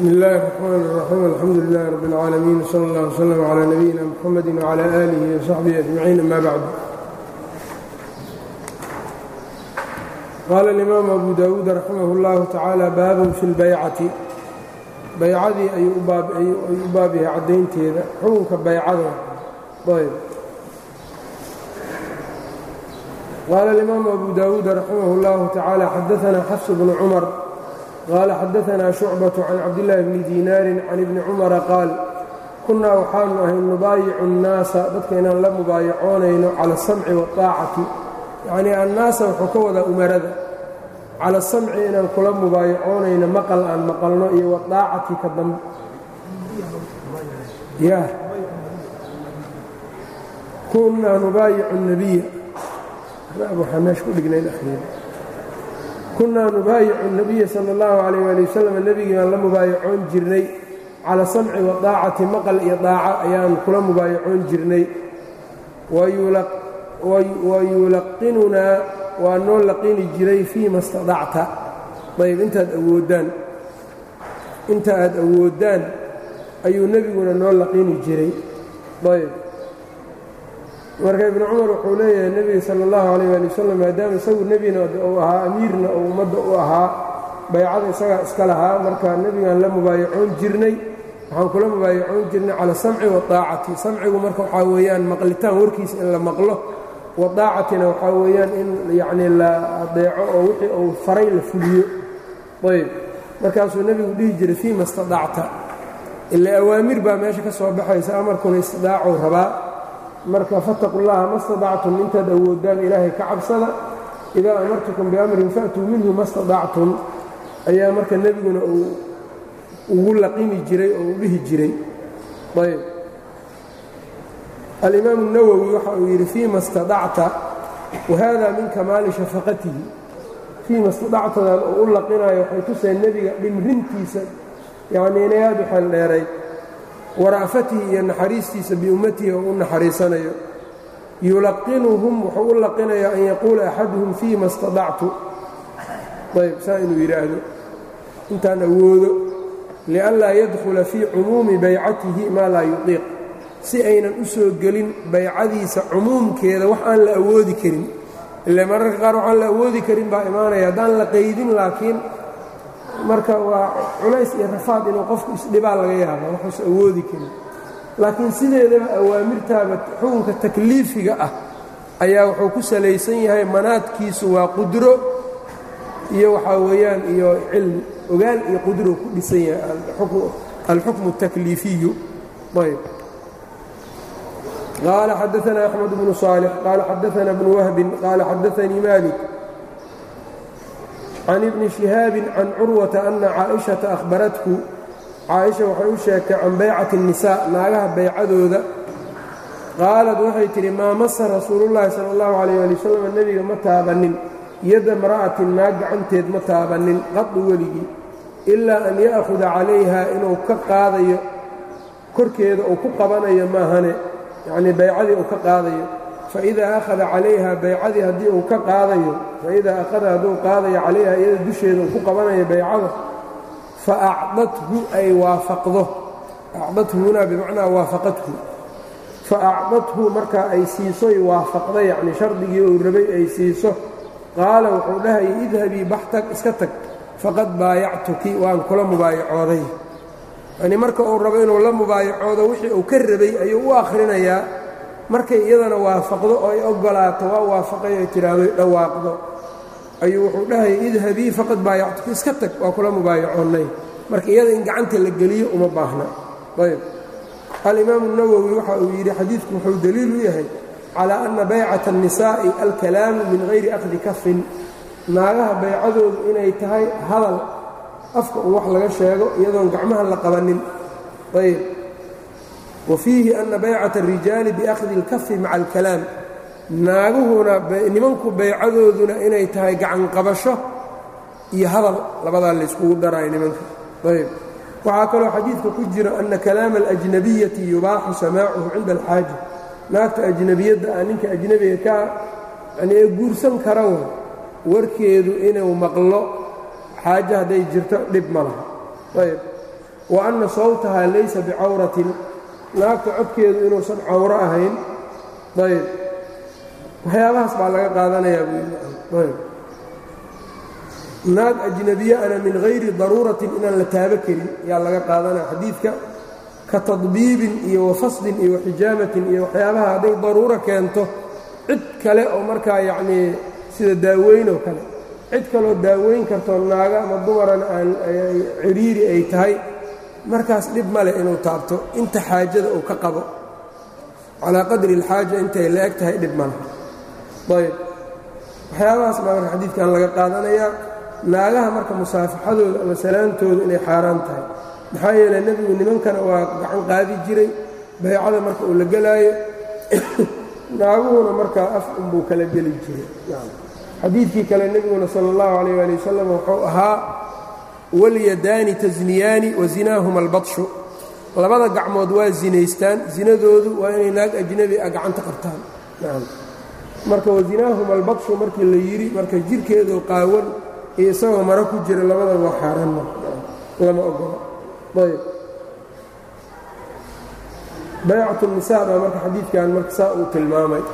bsmi اllahi الرxman الرaxيim alxamdu lilah rab اlcaalamiin wslى اllah wslm clى nabiyina mxamadi wclى alihi وsaxbihi ajmaciin ama bacd qaala اlimaamu abu dawuud raximah اllahu tacaala baabun fi اlbaycati baycadii ayuu u baab yahay caddaynteeda xukunka baycada ayb qaala اlimaamu abu dawuud raximah اllahu tacaala xadaana xafs bnu cumar qaala xadaanaa shucbaة can cabdillaahi bni diinaarin can ibni cumara qaal kunnaa waxaanu ahay nubaayicu اnnaasa dadka inaan la mubaayacoonayno cala asamci waaacati yacnii annaasa wuxuu ka wadaa umarada cala asamci inaan kula mubaayacoonayno maqal aan maqalno iyo waaacati ka dambe ya kunnaa nubaayicu nabiya waxaa meesha ku dhignayn akhriir kunnaa nubaayicu nabiya sala allahu calayh waali wasalam nebigii baan la mubaayacoon jirnay cala samci wa daacati maqal iyo daaca ayaan kula mubaayacoon jirnay wa yulaqinunaa waa noo laqini jiray fii ma stadacta ayb intaad awooddaan inta aad awooddaan ayuu nebiguna noo laqini jiray ayb marka ibnu cumar wuxuu leeyahay nebiga sala allahu calayh waali wasalam maadaama isagu nebina uu ahaa amiirna uu ummadda u ahaa baycada isagaa iska lahaa marka nebigaan la mubaayacoon jirnay waxaan kula mubaayacoon jirnay cala samci waaacati samcigu marka waxaa weeyaan maqlitaan warkiisa in la maqlo wadaacatina waxaa weeyaan in yacnii la adeeco oo wixii uu faray la fuliyo ayb markaasuu nebigu dhihi jiray fii ma stadacta ila awaamir baa meesha ka soo baxaysa amarkuna istidaacu rabaa marka fattaqu llaha ma stadactum intaad awoodaan ilaahay ka cabsada idaa amartukum biamrin fa'tuu minhu ma stadactum ayaa marka nebiguna uu ugu laqimi jiray oo u dhihi jiray ayb alimaamu اnawowi waxa uu yidhi fii ma stadacta wahada min kamaali shafaqatihi fii ma stadactadan oo u laqinayo waxay tuseen nebiga dhimrintiisa yacnii inay aad u xeel dheerayd wara'fatihi iyo naxariistiisa biummatihi oo u naxariisanayo yulaqinuhum wuxuu u laqinayaa an yaquula axaduhum fii ma stadactu ayb saa inuu yidhaahdo intaan awoodo lianlaa yadkhula fii cumuumi baycatihi maa laa yuqiiq si aynan u soo gelin baycadiisa cumuumkeeda wax aan la awoodi karin ile mararka qaar waxaan la awoodi karin baa imaanaya haddaan la qaydin laakiin marka waa culays iyo rafaad inuu qofku isdhibaa laga yaaba waxuusa awoodi karin laakiin sideedaba awaamirtaaba xukunka takliifiga ah ayaa wuxuu ku salaysan yahay manaadkiisu waa qudro iyo waxaa weeyaan iyo cilmi ogaal iyo qudro ku dhisan yahay alxukmu الtakliifiyu ayb qaala xadaثna أxmed bnu صaalح qaala xadaثna bnu wahbin qaala xadaثanii malik can ibni shihaabi can curwata ana caaئiشhaةa ahbaratku caaئisha waxay u sheegtay can baycati الnisaa naagaha baycadooda qaalad waxay tidhi maa masa rasuulullaahi sala allahu calayh ali wasalam nebiga ma taabannin yadda mra'atin naag gacanteed ma taabannin qadu weligii ilaa an ya'khuda calayha inuu ka qaadayo korkeeda uu ku qabanayo maahane yacnii baycadii uu ka qaadayo faidaa akhada calayha baycadii haddii uu ka qaadayo faidaa akhada hadduu qaadayo calayha iyada dusheeda uu ku qabanayo baycada fa acdathu ay waafaqdo acdathu hunaa bimacnaa waafaqathu fa acdathu markaa ay siisoy waafaqda yacnii shardigii uu rabay ay siiso qaala wuxuu dhahayay idhabii baxtag iska tag faqad baayactuki waan kula mubaayacooday yacnii marka uu rabo inuu la mubaayacoodo wixii uu ka rabay ayuu u akhrinayaa markay iyadana waafaqdo oo ay oggolaato waa waafaqay ay tidhaahdo dhawaaqdo ayuu wuxuu dhahayay idhabii faqad baayactuki iska tag waa kula mubaayacoonnay marka iyada in gacanta la geliyo uma baahna ayb alimaamu اnawowi waxa uu yidhi xadiidku wuxuu deliil u yahay calaa anna baycata الnisaa'i alkalaamu min hayri akhdi kafin naagaha baycadoodu inay tahay hadal afka un wax laga sheego iyadoon gacmaha la qabanin ayb wa fiihi ana baycata الrijaali biakhdi اlkafi maca alkalaam naaguhuna nimanku baycadooduna inay tahay gacan qabasho iyo hadal labadaa layskugu darayo nimanka ayb waxaa kaloo xadiidka ku jira ana kalaama alajnabiyati yubaaxu samaacuhu cinda alxaaja naagta ajnabiyadda ah ninka ajnebiga kaa yani ee guursan kara wa warkeedu inuu maqlo xaaje hadday jirto dhib ma laha ayb wa anna sawtahaa laysa bicawratin naagta codkeedu inuusan cawro ahayn ayb waxyaabahaas baa laga qaadanayaa buyb naag ajnabiye ana min hayri daruuratin inaan la taabo karin yaa laga qaadanaya xadiidka ka tadbiibin iyo wafaslin iyo waxijaamatin iyo waxyaabaha hadday daruuro keento cid kale oo markaa yacnii sida daaweyn oo kale cid kaloo daaweyn kartoo naaga ama dumaran aan ciriiri ay tahay markaas dhib ma leh inuu taabto inta xaajada uu ka qabo calaa qadri alxaaja intay la eg tahay dhib ma leh ayb waxyaabahaas baa marka xadiidkan laga qaadanayaa naagaha marka musaafaxadooda ama salaantooda inay xaaraan tahay maxaa yeele nebigu nimankana waa gacan qaadi jiray baycada marka uu la gelaayo naaguhuna markaa af unbuu kala geli jiray xadiidkii kale nebiguna sala allahu calayh waali wasalam wuxuu ahaa walyadaani tasniyaani wa zinaahuma albadshu labada gacmood waa zinaystaan zinadoodu waa inay naag ajnabi ah gacanta qabtaan marka wazinaahuma albadshu markii la yidhi marka jirhkeedu qaawan iyo isagoo maro ku jira labada waa xaaraan lama ogola ayb baycat الnisaa baa marka xadiidkan marka saa uu tilmaamay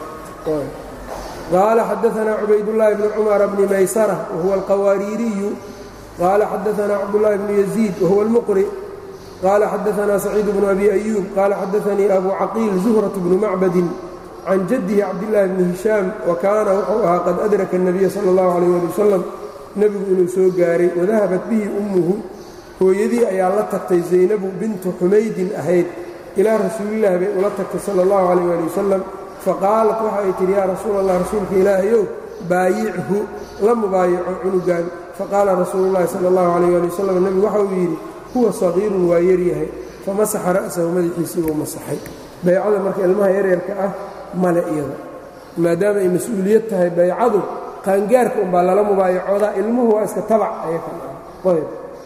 qaala xadaثna cubaydالlahi bn cmar bni maysarة wahuwa alqawaariiriyu qaala xadaثna cabdالlahi bn yaزيid wahuwa اlmqri qaala xadaثna saciid bn abi أyuub qaala xadaثanii abu caqiil zuhraة bnu macbadi can jadihi cabdالlahi bni hishaam wa kaana wuxuu ahaa qad adraka الnabiya salى اllahu عalيه ali wasalam nebigu inuu soo gaaray wadahabat bihi ummuhu hooyadii ayaa la tagtay zaynabu bintu xumaydin ahayd ilaa rasuulillahi bay ula tagtay sala allahu calayh ali wasalam faqaalat waxa ay tidhi yaa rasuul allah rasuulka ilaahayow baayichu la mubaayaco cunugan faqaala rasuulu llahi sala allahu calayh ali wasalam nebigu waxa uu yidhi huwa sagiirun waa yaryahay famasaxa ra'sahu madaxiisii buu masaxay baycada marka ilmaha yaryarka ah male iyada maadaama ay mas-uuliyad tahay baycadu qaangaarka unbaa lala mubaayacoodaa ilmuhu waa iska tabac ayb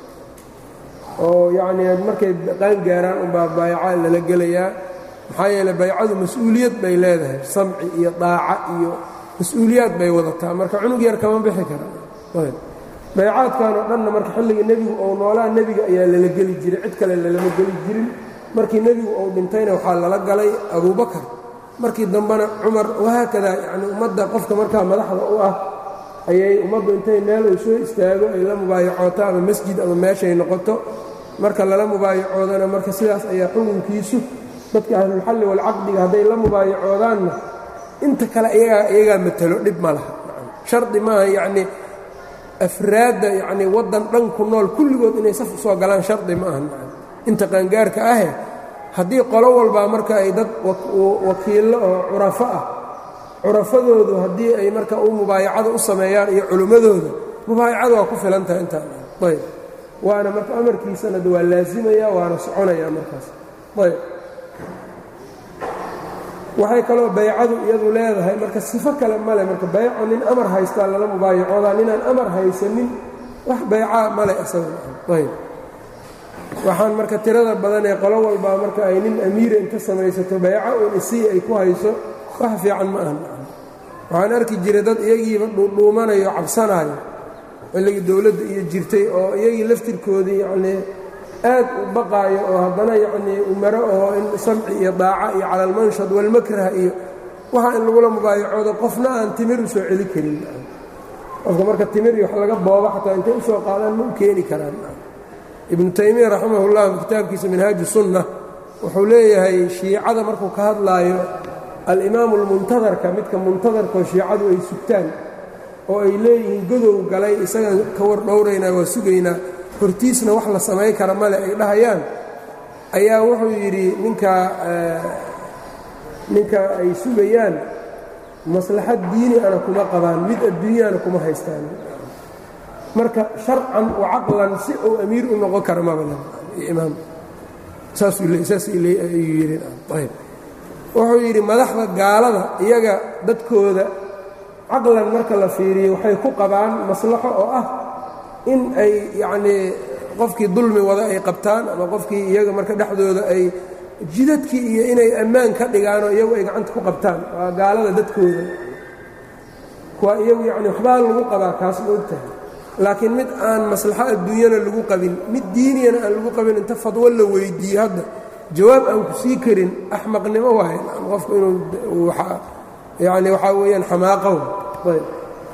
oo yacnii markay qaangaaraan unbaa baayaca lala gelayaa maxaa yeele baycadu mas-uuliyad bay leedahay samci iyo daaca iyo mas-uuliyaad bay wadataa marka cunug yar kama bixi kara ayb baycaadkan oo dhanna marka xilliga nebigu ou noolaa nebiga ayaa lala geli jiray cid kale lalama geli jirin markii nebigu uu dhintayna waxaa lala galay abuubakar markii dambena cumar wahaakadaa yacnii ummadda qofka markaa madaxda u ah ayay ummaddu intay meel uu soo istaago ay la mubaayacooto ama masjid ama meeshay noqoto marka lala mubaayacoodana marka sidaas ayaa xukunkiisu dadka ahlulxalli walcaqdiga hadday la mubaayacoodaanna inta kale iyagaa iyagaa matalo dhib ma laha shardi maaha yacnii afraadda yacnii waddan dhan ku nool kulligood inay saf usoo galaan shardi ma aha inta qaangaarka ahe haddii qolo walbaa marka ay dad wakiillo oo curafo ah curafadoodu haddii ay marka u mubaayacada u sameeyaan iyo culimmadooda mubaayacada waa ku filan tahay intaan ayb waana marka amarkiisana de waa laasimaya waana soconaya markaas ayb waxay kaloo baycadu iyadu leedahay marka sifo kale male marka bayco nin amar haystaa lala mubaayacoodaa ninaan amar haysanin wax baycaa male isagayb waxaan marka tirada badan ee qolo walbaa marka ay nin amiira inta samaysato bayco uun isii ay ku hayso wax fiican ma ahan waxaan arki jiray dad iyagiiba dhuudhuumanayo cabsanaayo xilligii dowladda iyo jirtay oo iyagii laftirkoodii yacnii aad u baqaayo oo haddana yacnii umaro oo in samci iyo daaca iyo cala almanshad walmakrah iyo waxa in lagula mubaayacoodo qofna aan timir u soo celi karin qofka marka timir iyo wax laga boobo xataa intay u soo qaadaan ma u keeni karaan ibnu taymiya raximahullah kitaabkiisa minhaaju sunna wuxuu leeyahay shiicada markuu ka hadlaayo alimaamu almuntadarka midka muntadarkoo shiicadu ay sugtaan oo ay leeyihiin godow galay isagaan ka war dhowraynaa waa sugaynaa hortiisna wax la samayn kara male ay dhahayaan ayaa wuxuu yidhi ninkaa ninka ay sugayaan maslaxad diini ana kuma qabaan mid adduunyana kuma haystaan marka sharcan wa caqlan si uu amiir u noqon kara mabaimaam saasayuu yidhi wuxuu yidhi madaxda gaalada iyaga dadkooda caqlan marka la fiiriyo waxay ku qabaan maslaxo oo ah in ay yacnii qofkii dulmi wada ay qabtaan ama qofkii iyaga marka dhexdooda ay jidadkii iyo inay ammaan ka dhigaanoo iyagu ay gacanta ku qabtaan waa gaalada dadkooda kuwa iyagu yacni waxbaa lagu qabaa kaas ma og tahay laakiin mid aan maslaxo adduunyana lagu qabin mid diiniyana aan lagu qabin inta fadwo la weyddiiye hadda jawaab aan ku sii karin axmaqnimo waaye qofku inuu yani waxaa weeyaan xamaaqow ayb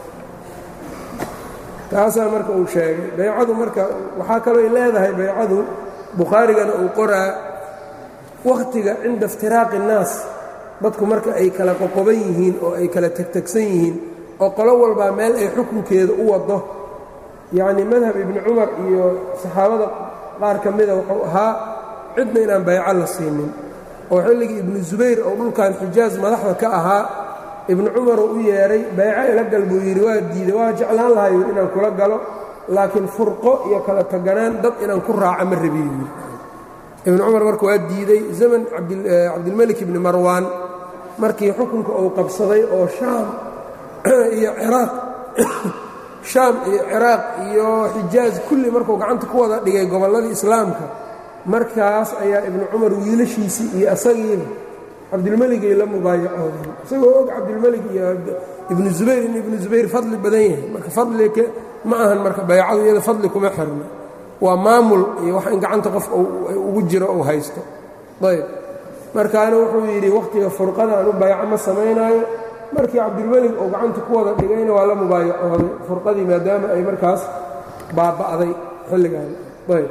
taasaa marka uu sheegay baycadu marka waxaa kalooy leedahay baycadu bukhaarigana uu qoraa wakhtiga cinda iftiraaqi innaas dadku marka ay kala qoqoban yihiin oo ay kala tegtegsan yihiin oo qolo walbaa meel ay xukunkeeda u waddo yacnii madhab ibni cumar iyo saxaabada qaar ka mida wuxuu ahaa cidna inaan bayco la siinin oo xilligii ibnu subayr oo dhulkan xijaas madaxda ka ahaa ibnu cumaruu u yeedhay bayco ila gal buu yidhi waa diiday waa jeclaan lahaa yidhi inaan kula galo laakiin furqo iyo kala taganaan dad inaan ku raaca ma rabiyo yidhi ibnu cumar marka waa diiday zaman cabdilmelik ibni marwaan markii xukunka uu qabsaday oo shaam iyo ciraaq shaam iyo ciraaq iyo xijaaj kulli markuu gacanta ku wada dhigay gobolladii islaamka markaas ayaa ibnu cumar wiilashiisii iyo asagiiba cabdilmeligay la mubaayacoodeen isagoo og cabdilmelig iyo ibnu zubayr in ibnu zubayr fadli badan yahay marka fadliga ma ahan marka baycadu iyada fadli kuma xirna waa maamul iyo wax in gacanta qof ugu jiro uu haysto ayb markaana wuxuu yidhi wakhtiga furqada anu bayco ma samaynaayo markii cabdilmelig uu gacanta ku wada dhigayna waa la mubaayacooday furqadii maadaama ay markaas baaba'day xilligan ayb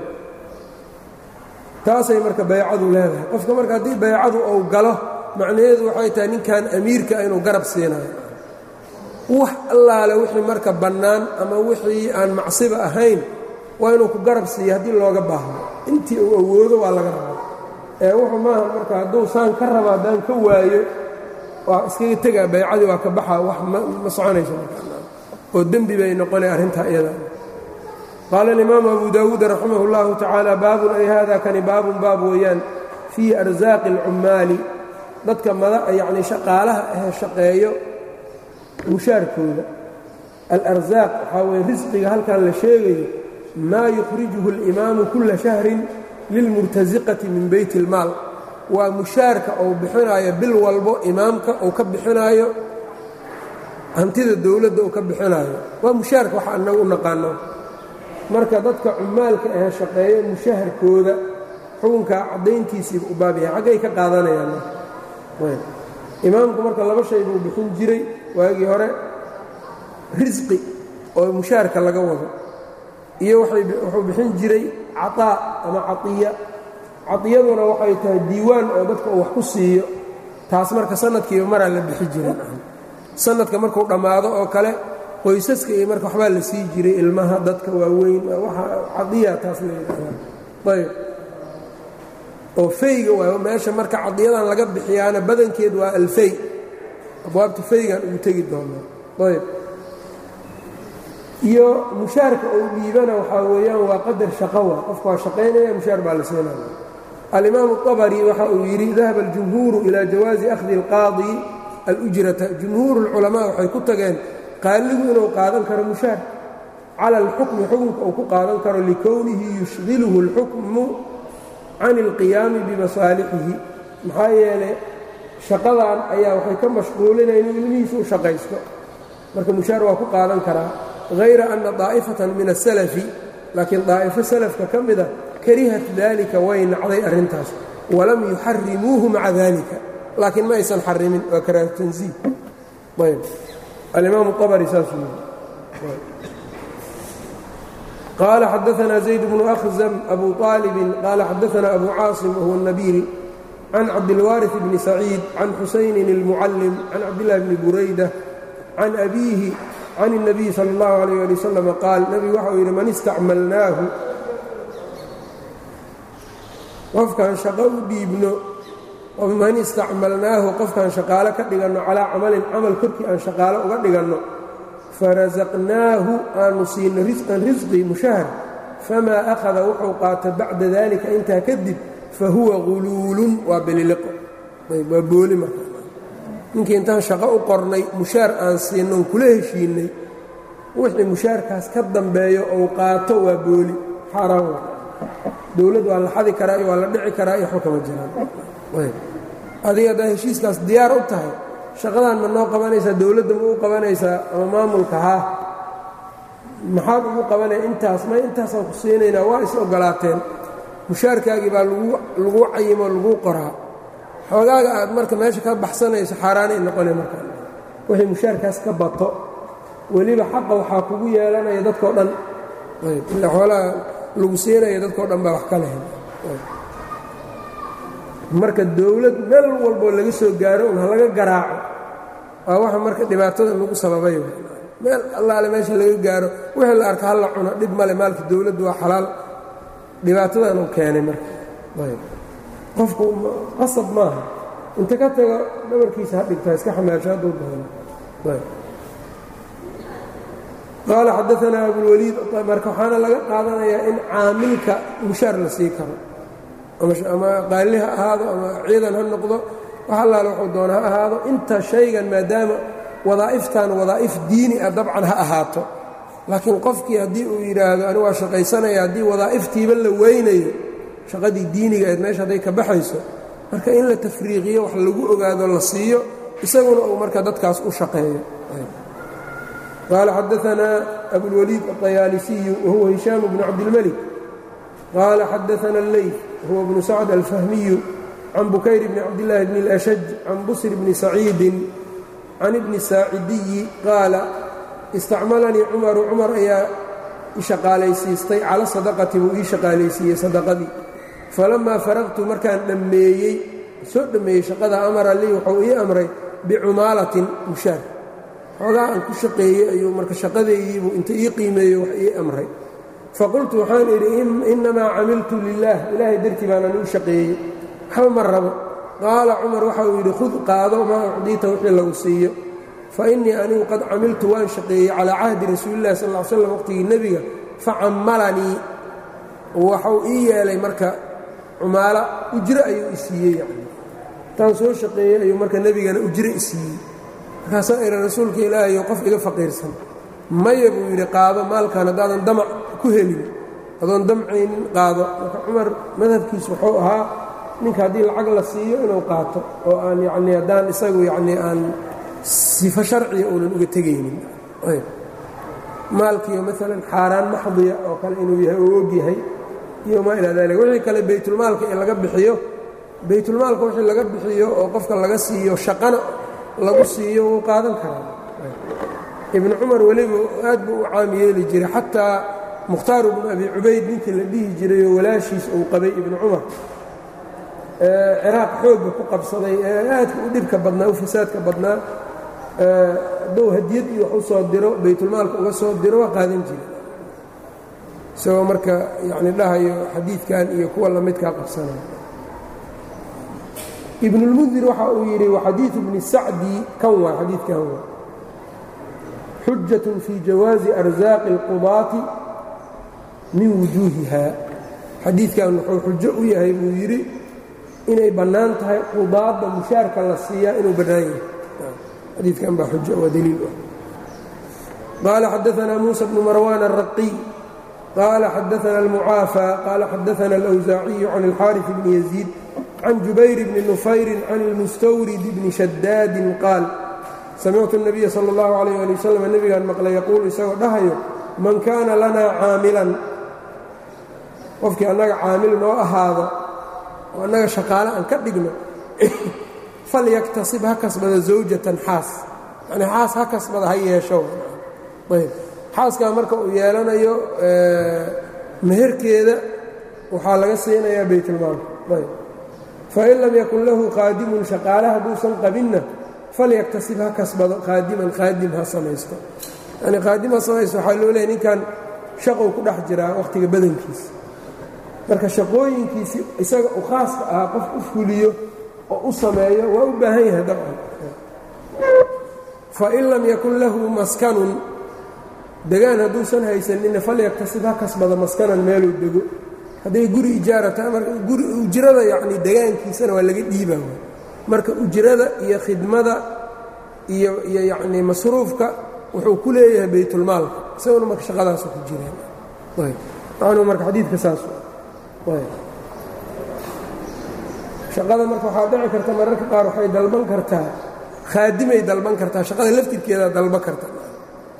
taasay marka baycadu leedahay qofka marka haddii baycadu uu galo macnaheedu waxay tahay ninkan amiirka inuu garab siinayo wax allaale wixii marka bannaan ama wixii aan macsiba ahayn waa inuu ku garab siiyo haddii looga baahdo intii uu awoodo waa laga rabaa ee wuxuu maaha marka hadduu saan ka raba haddaan ka waayo waa iskaga tegaa baycadii waa ka baxaa wax ma soconayso markaoo dembi bay noqonay arrintaa iyada qaala alimaamu abu daawuud raximah اllahu tacaala baabun ay hada kani baabun baab weeyaan fii arsaaqi اlcummaali dadka mada yacni shaqaalaha ahee shaqeeyo mushaarkooda alarsaaq waxaa weye risqiga halkan la sheegayo maa yukhrijuhu اlimaamu kula shahrin lilmurtasiqati min beyt اlmaal waa mushaarka uu bixinaayo bil walbo imaamka uu ka bixinaayo hantida dowladda uu ka bixinaayo waa mushaarka waxa annagu u naqaano marka dadka cumaalka ahee shaqeeyo mushaharkooda xukunkaa caddayntiisiiba u baabyahay xaggay ka qaadanayaan imaamku marka laba shay buu bixin jiray waagii hore risqi oo mushaarka laga wado iyo wuxuu bixin jiray cataa ama caiya cadiyaduna waxay tahay diiwaan oo dadka uu wax ku siiyo taas marka sanadkiiba maraa la bixi jiray sanadka markuu dhammaado oo kale qoysaska iyo marka waxbaa la sii jiray ilmaha dadka waaweyn waa cadiya taas la yidhaahdaa ayb oo fayga waayo meesha marka cadiyadan laga bixiyaana badankeed waa alfay abwaabta faygan ugu tegi doonaa ayb iyo mushaarka uu dhiibana waxaa weeyaan waa qadar shaqo waa qofka waa shaqaynaya mushaar baa la siinaya alimaamu الطabri waxa uu yidhi dahaba اljumhuuru ilaa jawaazi akhdi اlqaadi alujrata jumhuur اlculamaa waxay ku tageen qaaligu inuu qaadan karo mushaar cala alxukmi xukunka uu ku qaadan karo likownihi yushdiluhu اlxukmu can اlqiyaami bimasaalixihi maxaa yeelay shaqadan ayaa waxay ka mashquulinaya inuu ilmihiisu u shaqaysto marka mushaar waa ku qaadan karaa hayra ana daa'ifatan min asalafi laakiin daa'ifo salafka ka mida karihat dalika way nacday arrintaas walam yuxarimuuhu maca dalika laakiin ma aysan xarimin waa karaahu tansiih ayb alimaam الطabri saasuu yii qaala xadaثna zayd bnu أkhزm abu طaalibi qaala xadaثna abu caaصim whuwa الnabiil can cabdilwaariث bni saciid can xusaynin الmucallim can cabdillahi bni burayda can abiihi can الnabiy salى اllahu عalيyه ali wslam qaal nebigu waxa uu yidhi man istacmalnaahu qofkaan shaqo u dhiibno man istacmalnaahu qofkaan shaqaalo ka dhiganno calaa camalin camal korkii aan shaqaalo uga dhiganno farasaqnaahu aanu siino risqan risqi mushahar famaa akhada wuxuu qaata bacda dalika intaa kadib fa huwa guluulun waa beliliqo waa booli marka ninkii intaan shaqo u qornay mushaar aan siinnoon kula heshiinnay wixii mushaarkaas ka dambeeyo ou qaato waa booli xaaraan wa dowladd waa la xadi karaa iyo waa la dhici karaa iyo xukama jiraan adiga haddaa heshiiskaas diyaar u tahay shaqadan ma noo qabanaysaa dowladda ma u qabanaysaa ama maamulka haa maxaad ugu qabanaya intaas may intaasaan ku siinaynaa waa is ogolaateen mushaarkaagii baa lagu cayimo laguu qoraa xoogaaga aad marka meesha ka baxsanayso xaaraanay noqona marka wixii mushaarkaas ka bato weliba xaqa waxaa kugu yeelanaya dadkao dhan ila xoolaha lagu siinaya dadkao dhan baa wax ka lehen marka dowlad meel walboo laga soo gaaro un ha laga garaaco waa waxa marka dhibaatada lagu sababay meel allaale meesha laga gaaro wixii la arka halla cuno dhib male maalka dowladdu waa xalaal dhibaatadan uu keenay marka qofku qasab maaha inta ka tago dhabarkiisa ha dhigtaa iska xamaasho hadduu doono qaala xadaanaa abulwaliid marka waxaana laga qaadanayaa in caamilka mushaar la sii karo ama qaali ha ahaado ama ciidan ha noqdo wax allaale wuxuu doona ha ahaado inta shaygan maadaama wadaa'iftan wadaa'if diini ah dabcan ha ahaato laakiin qofkii haddii uu yidhaahdo ani waa shaqaysanaya haddii wadaa'iftiiba la weynayo shaqadii diiniga eed meesha hadday ka baxayso marka in la tafriiqiyo wax lagu ogaado la siiyo isaguna uu marka dadkaas u shaqeeyo qaala xadaanaa abulwaliid aطayaalisiyu wahuwa hishaam bnu cabdilmelik qaala xadaana alleyf huwa bnu sacd alfahmiyu can bukayr bni cabdillaahi bni اlashaj can busr bni saciidin can ibni saacidiyi qaala istacmalanii cumaru cumar ayaa ishaqaalaysiistay cala sadaqati buu ii shaqaalaysiiyey sadaqadii falammaa faraqtu markaan dhammeeyey soo dhammeeyey shaqada amara lii wuxuu ii amray bicumaalatin mushaar xoogaa aan ku shaqeeyey ayuu marka shaqadaydiibuu inta ii qiimeeyo wax ii amray faqultu waxaan idhi innamaa camiltu lilaah ilaahay dartii baanaan uu shaqeeyey waxba ma rabo qaala cumar waxa uu yidhi khud qaado maa ucdiita wixii lagu siiyo fa innii anigu qad camiltu waan shaqeeyey calaa cahdi rasuulillahi sal ll ly slam waqtigii nebiga facammalanii waxuu ii yeelay marka cumaalo ujro ayuu i siiyey yani intaan soo shaqeeyey ayuu marka nebigana ujro i siiyey markaasaa ira rasuulka ilaahayo qof iga faqiirsan maya buu yidhi qaado maalkan haddaadan damac ku helin adoon damcaynin qaado marka cumar madhabkiisu wuxuu ahaa ninka haddii lacag la siiyo inuu qaato oo aan yacnii haddaan isagu yacnii aan sifo sharciya uunan uga tegaynin maalkiiyo maalan xaaraan maxdiya oo kale inuu yahay oo og yahay iyo maa ilaa dalik wixii kale baytulmaalka in laga bixiyo baytulmaalka wixii laga bixiyo oo qofka laga siiyo shaqana lagu siiyo wuu qaadan karaa ibnu cumar weliba aad buu u caam yeeli jiray xataa mukhtaaru bnu abi cubayd ninkii la dhihi jirayoo walaashiis uu qabay ibnu cumar ciraaq xoogga ku qabsaday ee aadka u dhibka badnaa u fasaadka badnaa hadduu hadiyad iyo wax u soo diro baytulmaalka uga soo diro waa qaadan jira isagoo marka yacni dhahayo xadiidkan iyo kuwa lamidkaa qabsanaya ibnulmundir waxa uu yidhi waxadiidu bni sacdi kan waa xadiidkan waa xujatun fii jawaazi arsaaqi اlqudaati min wujuuhiha xadiidkan wuxuu xujo u yahay buu yidhi inay bannaan tahay qudaadda mushaarka la siiyaa inuu bannaan yahay xadiidkan baa xujo waa daliil ah qaala xadaanaa muusa bnu marwaan الraqiy qaala xadaana almucaafى qaala xadaana alأwsaaciyu can اlxaariث bni yaziid can jubayr bni nufayrin can اlmustawrid bni shadaadin qaal samictu الnabiya salى اllahu عalيyه ali wasalam nebigaan maqlay yaquulu isagoo dhahayo man kaana lanaa caamilan qofkii annaga caamil noo ahaado oo annaga shaqaale aan ka dhigno falyaktasib ha kasbada zawjatan xaas yani xaas ha kasbada ha yeesho ayb xaaskaa marka uu yeelanayo meherkeeda waxaa laga siinayaa baytulmaalka ayb fain lam yakun lahu qaadimun shaqaale hadduusan qabinna falyaktasib ha kasbado qaadiman qaadim ha samaysto yani qaadim ha samaysto waxaa loo leehay ninkan shaqow ku dhex jiraa wakhtiga badankiisa marka shaqooyinkiisi isaga u khaaska ahaa qof u fuliyo oo u sameeyo waa u baahan yahay dabcan fain lam yakun lahu maskanun degaan hadduusan haysanina falyaktasib ha kasbada maskanan meeluu dego hadday guri ijaarata guri ujrada yacni degaankiisana waa laga dhiibaa marka ujrada iyo khidmada iyo iyo yacnii masruufka wuxuu ku leeyahay baytulmaalka isaguna marka shaqadaasu ku jireen macnuu marka xadiidka saas shaqada marka waxaa dhici karta mararka qaar waxay dalban kartaa khaadimay dalban kartaa shaqada laftirkeedaa dalban karta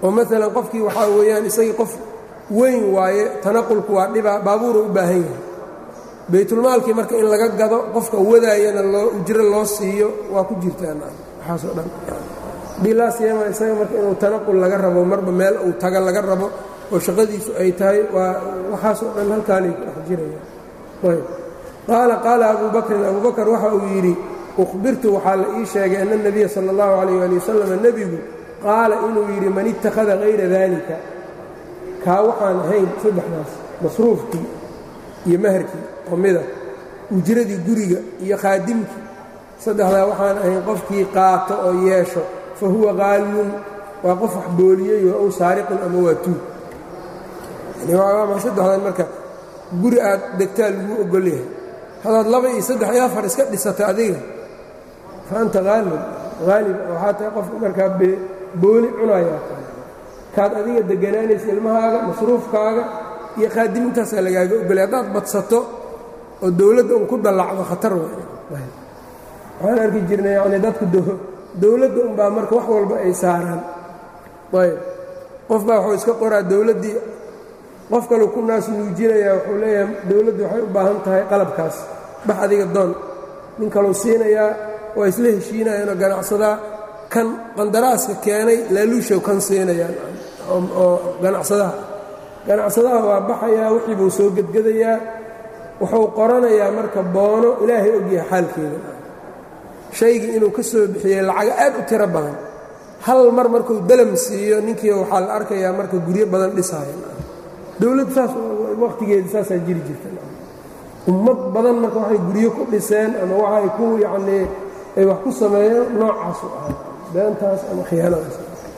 oo maalan qofkii waxaa weeyaan isagii qof weyn waaye tanaqulku waa dhibaa baabuura u baahan yahay baytulmaalkii marka in laga gado qofka wadaayana loo ujro loo siiyo waa ku jirtaan waxaasoo dhan bilaasiyama isaga marka inuu tanaqul laga rabo marba meel uu taga laga rabo oo shaqadiisu ay tahay waa waxaasoo dhan halkaanay ku dhex jirayaan ayb qaala qaala abuu bakrin abuu bakr waxa uu yidhi ukhbirtu waxaa la ii sheegay ana اnebiya sala اllahu calayh ali wasalam nebigu qaala inuu yidhi man ittakhada hayra daalika kaa waxaan ahayn saddexdaas masruufkii iyo maharkii oo mida ujradii guriga iyo khaadimkii saddexdaa waxaan ahayn qofkii qaato oo yeesho fa huwa qaalun waa qof wax booliyey oo aw saariqun ama waa tuug saddexdan marka guri aad degtaa lagu ogol yahay hadaad laba iyo saddex iyo afar iska dhisata adiga fa anta haalib haalib waxaa tahay qofka markaa booli cunayaa kaad adiga deganaanaysa ilmahaaga masruufkaaga iyo khaadimintaasaa lagaaga ogolay haddaad badsato oo dowladda un ku dallacdo khatar waxaan arki jirnay yani dadku dowladda unbaa marka wax walba ay saaraan ayb qof baa wuxuu iska qoraa dowladdii qof kaleu ku naas nuujinayaa wuxuu leeyahay dowladdu waxay u baahan tahay qalabkaas bax adiga doon nin kaleu siinayaa waa isla heshiinayaanoo ganacsadaa kan qandaraaska keenay laaluushow kan siinayaan oo ganacsadaha ganacsadaha waa baxayaa wixii buu soo gedgedayaa wuxuu qoranayaa marka boono ilaahay ogyahay xaalkeeda shaygii inuu ka soo bixiyey lacaga aad u tiro badan hal mar markuu dalam siiyo ninkii waxaa la arkayaa marka guryo badan dhisaaya dowladdu saas wakhtigeeda saasaa jiri jirta ummad badan marka waxay guryo ku dhiseen ama waxay ku yacnii ay wax ku sameeyeen noocaasu ahaa beentaas ama khiyaanadaas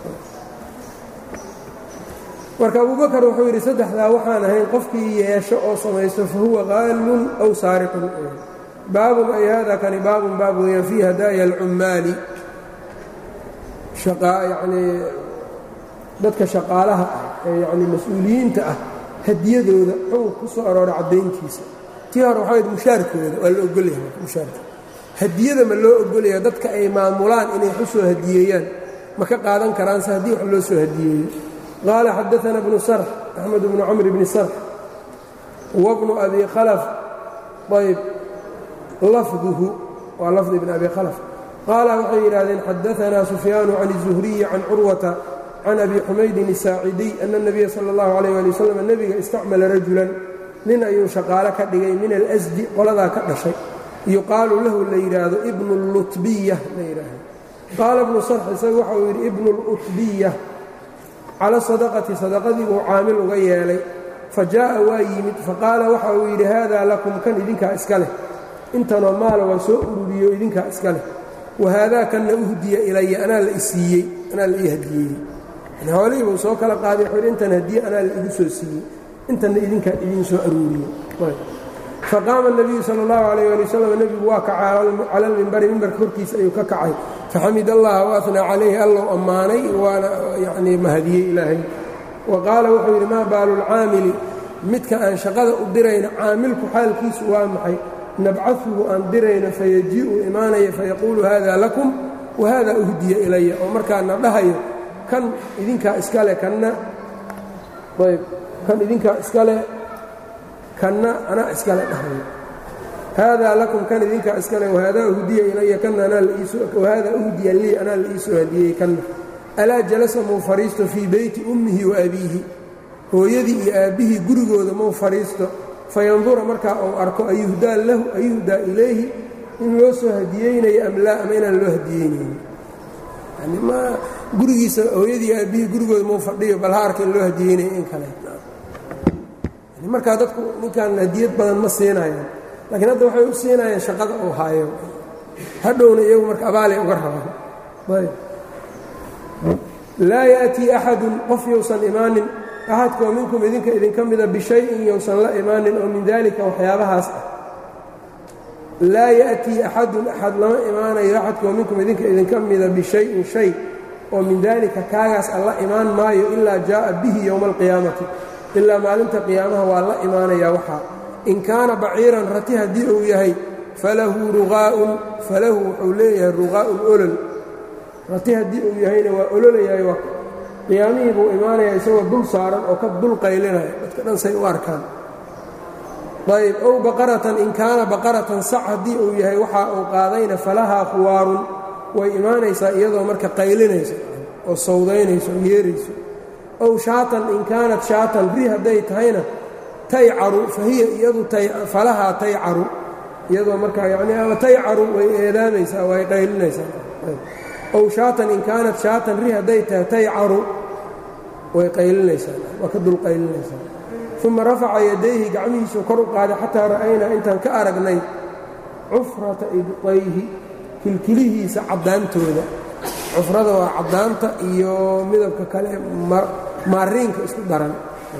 marka abubakar wuxuu yidhi saddexdaa waxaan ahayn qofkii yeesho oo samaysto fa huwa qaalun aw saariqun baabun ay hada kani baabun baab weeyaan fii hadaaya alcummaali yanii dadka shaqaalaha ah ee yanii mas-uuliyiinta ah hadiyadooda xunka ku soo arooray caddayntiisa tii hore waxaa mushaarkooda waa la ogolyahay mushaarka hadiyada ma loo ogolaya dadka ay maamulaan inay wax u soo hadiyeeyaan ma ka qaadan karaanse haddii wax loo soo hadiyeeyo qaala xadaana bnu sarx axmed bnu camr bni sarx wabnu abi khalaf ayb lafduhu waa lafdi bn abi khalaf qaala waxay yidhahdeen xadaanaa sufyaanu can الzuhriyi can curwata can abi xumaydin الsaacidiy ana الnabiya salى اllahu alayh ali wasalam nebiga istacmala rajulan nin ayuu shaqaalo ka dhigay min alasdi qoladaa ka dhashay yuqaalu lahu la yidhaahdo ibnu lutbiya la yidhaahdo qaala bnu sarx isagu waxa uu yidhi ibnu lutbiya cala sadaqati sadaqadii buu caamil uga yeelay fa jaa'a waa yimid faqaala waxa uu yidhi haadaa lakum kan idinkaa iska leh intanoo maala waa soo ururiyo idinkaa iska leh wa haadaa kanna uhdiya ilaya anaa la isiiyey anaa la ii hadiyeeyey yani hoolihii buu soo kala qaaday wuxuu yidhi intan hadiye anaa la igu soo siiyey intanna idinkaa idiin soo aruuriyey faqaama الnabiyu salى اllahu alayh ali wasalam nebigu waa kacay cala lmimbari mimbarka horkiisa ayuu ka kacay faxamid allaha waatnaa calayhi allow ammaanay waana yanii mahadiyey ilaahay wa qaala wuxuu yidhi maa baalu lcaamili midka aan shaqada u dirayno caamilku xaalkiisu waa maxay nabcahuhu aan dirayno fayajii'u imaanaya fayaquulu hada lakum wahada uhdiya ilaya oo markaana dhahayo kan idinkaa iskale kanna ayb kan idinkaa iskale kanna anaa iskale dhahayo haadaa lakum kan idinkaa iskale wahaadaa uhdiya ilaya kanna anawahaadaa uhdiya lii anaa la iisoo hadiyey kanna alaa jalasa muu fadhiisto fii beyti ummihi wa abiihi hooyadii iyo aabbihii gurigooda muu fadhiisto fayandura markaa uu arko ayuhdaa lahu ayuhdaa ilayhi in loo soo hadiyeynayo am laa ama inaan loo hadiyeynayni yani ma gurigiisa hooyadii iyo aabbihii gurigooda muu fadhiyo bal ha arka in loo hadiyeynayo in kale markaa dadku ninkaan hadiyad badan ma siinayaan laakiin hadda waxay u siinayaan shaqada uu haayo hadhowna iyagu marka abaalay uga rabaan ayb laa ya'tii axadun qof yousan imaanin axadkoo minkum idinka idinka mida bishayin yousan la imaanin oo min daalika waxyaabahaas ah laa ya'tii axadun axad lama imaanayo axadkoo minkum idinka idinka mida bishayin shay oo min daalika kaagaas alla imaan maayo ilaa jaa'a bihi yowma alqiyaamati ilaa maalinta qiyaamaha waa la imaanayaa waxaa in kaana baciiran rati haddii uu yahay falahu ruqaa'un falahu wuxuu leeyahay ruqaa'un olol rati haddii uu yahayna waa ololayahay qiyaamihii buu imaanayaa isagoo dul saaran oo ka dul qaylinaya dadka dhan say u arkaan ayb ow baqaratan in kaana baqaratan sac haddii uu yahay waxa uu qaadayna falahaa khuwaarun way imaanaysaa iyadoo marka qaylinayso oo sawdaynayso oo yeerayso ow shaatan in kaanat shaatan ri hadday tahayna taycaru fa hiya iyadu falahaa taycaru iyadoo markaa yacnii ama taycaru way eedaamaysaa way qaylinaysaa ow shaatan in kaanat shaatan ri hadday tahay taycaru way qaylinaysaa waa ka dul qaylinaysaa uma rafaca yadayhi gacmihiisuu kor u qaaday xataa ra'aynaa intaan ka aragnay cufrata ibطayhi kilkilihiisa caddaantooda cufrada waa caddaanta iyo midabka kale maariinka isku daran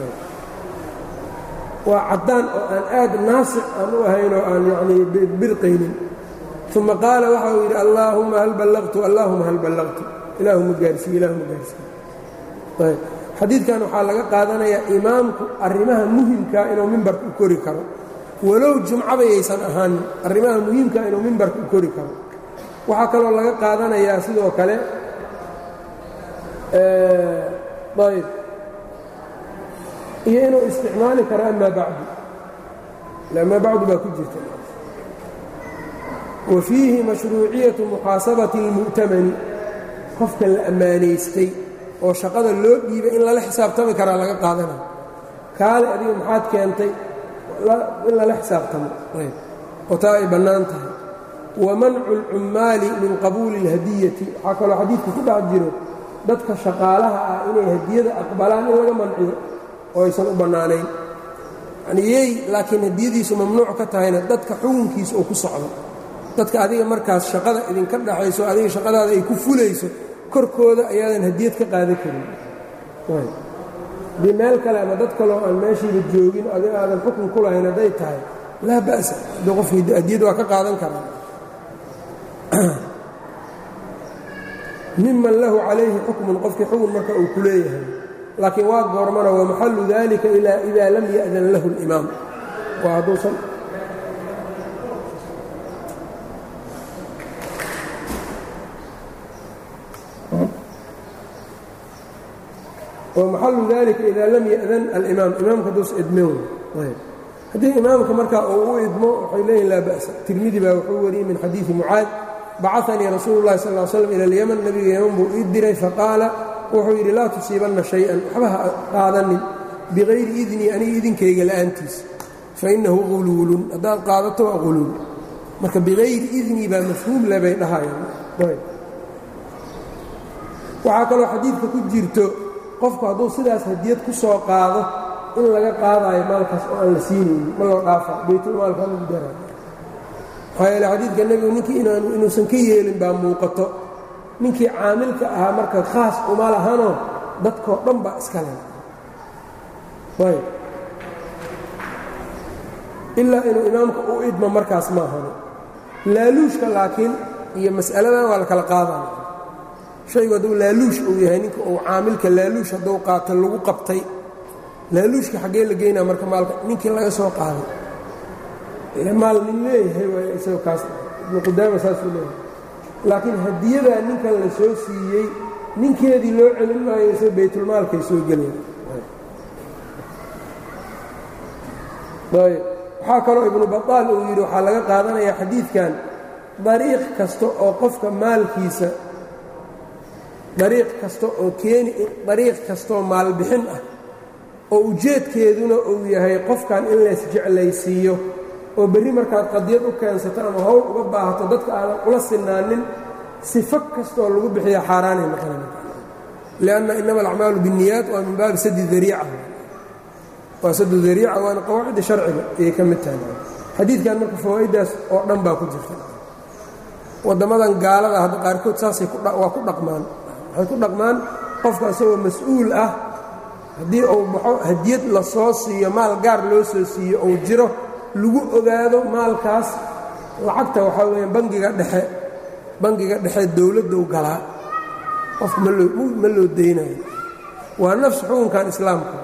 waa caddaan oo aan aad naasic aan u ahayn oo aan yanii birqaynin uma qaala waxa uu yidhi allaahuma hal ballaqtu allaahuma hal ballaqtu ilaahuma gaarsiiye ilaahuma gaarsiiye xadiidkan waxaa laga qaadanayaa imaamku arrimaha muhimkaa inuu mimbarka u kori karo walow jumcabayaysan ahaanin arrimaha muhiimkaa inuu mimbarka u kori karo waxaa kaloo laga qaadanayaa sidoo kale ayb iyo inuu isticmaali karo amaa bacdu amaa bacdu baa ku jirta wa fiihi mashruuciyatu muxaasabati اlmu'tamani qofka la ammaanaystay oo shaqada loo dhiibay in lala xisaabtami karaa laga qaadanaya kaale adiga maxaad keentay in lala xisaabtamo oo taa ay bannaan tahay wa mancu اlcummaali min qabuuli اlhadiyati waxaa kaloo xadiidka ku dhex jiro dadka shaqaalaha ah inay hadiyada aqbalaan in laga manciyo oo aysan u bannaanayn yanii yey laakiin hadiyadiisu mamnuuc ka tahayna dadka xukunkiisa oo ku socdo dadka adiga markaas shaqada idinka dhaxayso adiga shaqadaada ay ku fulayso korkooda ayaadan hadiyad ka qaadan karin haddii meel kale ama dad kaloo aan meeshiiba joogin adiga aadan xukun ku lahayn hadday tahay laa ba'sa haddii qof hadiyad waa ka qaadan karaa miman lahu calayhi xukmun qofkii xukun marka uu ku leeyahay laakiin waa goormana wa maxallu dalika ilaa idaa lam ya'dan lahu اlimaam waa hadduusan wmaxalu dalika ida lam ya'dan alimaam imaamka haduus idmin haddii imaamka markaa uu u idmo waxay leeyihin laa ba'sa tirmidi baa wuxuu wariyey min xadiidi mucaad bacanii rasuulu اllahi sal l slam ila اlyaman nebiga yaman buu ii diray faqaala wuxuu yidhi laa tusiibanna shay-an waxba ha qaadanin bikayri idnii aniga idinkayga la'aantiis fainahu quluulun haddaad qaadato waa quluul marka bikayri idnii baa mafhuum le bay dhahayaan waxaa kaloo xadiidka ku jirto qofku hadduu sidaas hadiyad ku soo qaado in laga qaadaayo maalkaas oo aan la siinaynin ma loo dhaafa baytulmaalka lagu daraa maxaa yeele xadiidka nebigu ninkii inuusan ka yeelin baa muuqato ninkii caamilka ahaa marka khaas uma lahanoo dadkoo dhan baa iska le ayb ilaa inuu imaamka u idmo markaas ma ahano laaluushka laakiin iyo mas'aladan waa la kala qaadaya shaygu hadduu laaluush uu yahay ninka uu caamilka laaluush hadduu qaato lagu qabtay laaluushka xaggee la geynaa marka maalka ninkii laga soo qaaday ile maal nin leeyahay waay isagoo kaas ibnu qudaama saasuu leeyahay laakiin hadiyadaa ninkan la soo siiyey ninkeedii loo celin maayo isagoo baytulmaalkay soo gelayaan ayb waxaa kaloo ibnu bataal uu yidhi waxaa laga qaadanayaa xadiidkan dariiq kasta oo qofka maalkiisa dariiq kasta oo keeni dariiq kastaoo maalbixin ah oo ujeedkeeduna uu yahay qofkan in laysjeclaysiiyo oo berri markaad qadiyad u keensato ama howl uga baahato dadka aadan ula sinaanin sifo kastaoo lagu bixiya xaaraanay noqonaya lianna inama alacmaalu binniyaat waa min baabi sadi dariica waa sadu dariica waana qawaacidda sharciga ayay ka mid tahay xadiidkan marka fawaa'iddaas oo dhan baa ku jirta waddammadan gaalada hadda qaarkood saasay waa ku dhaqmaan waxay ku dhaqmaan qofka isagoo mas-uul ah haddii uu baxo hadiyad la soo siiyo maal gaar loo soo siiyo uu jiro lagu ogaado maalkaas lacagta waxaa weeyaan bangiga dhexe bangiga dhexe dowladdow galaa qofka ma loo daynayo waa nafs xukunkan islaamka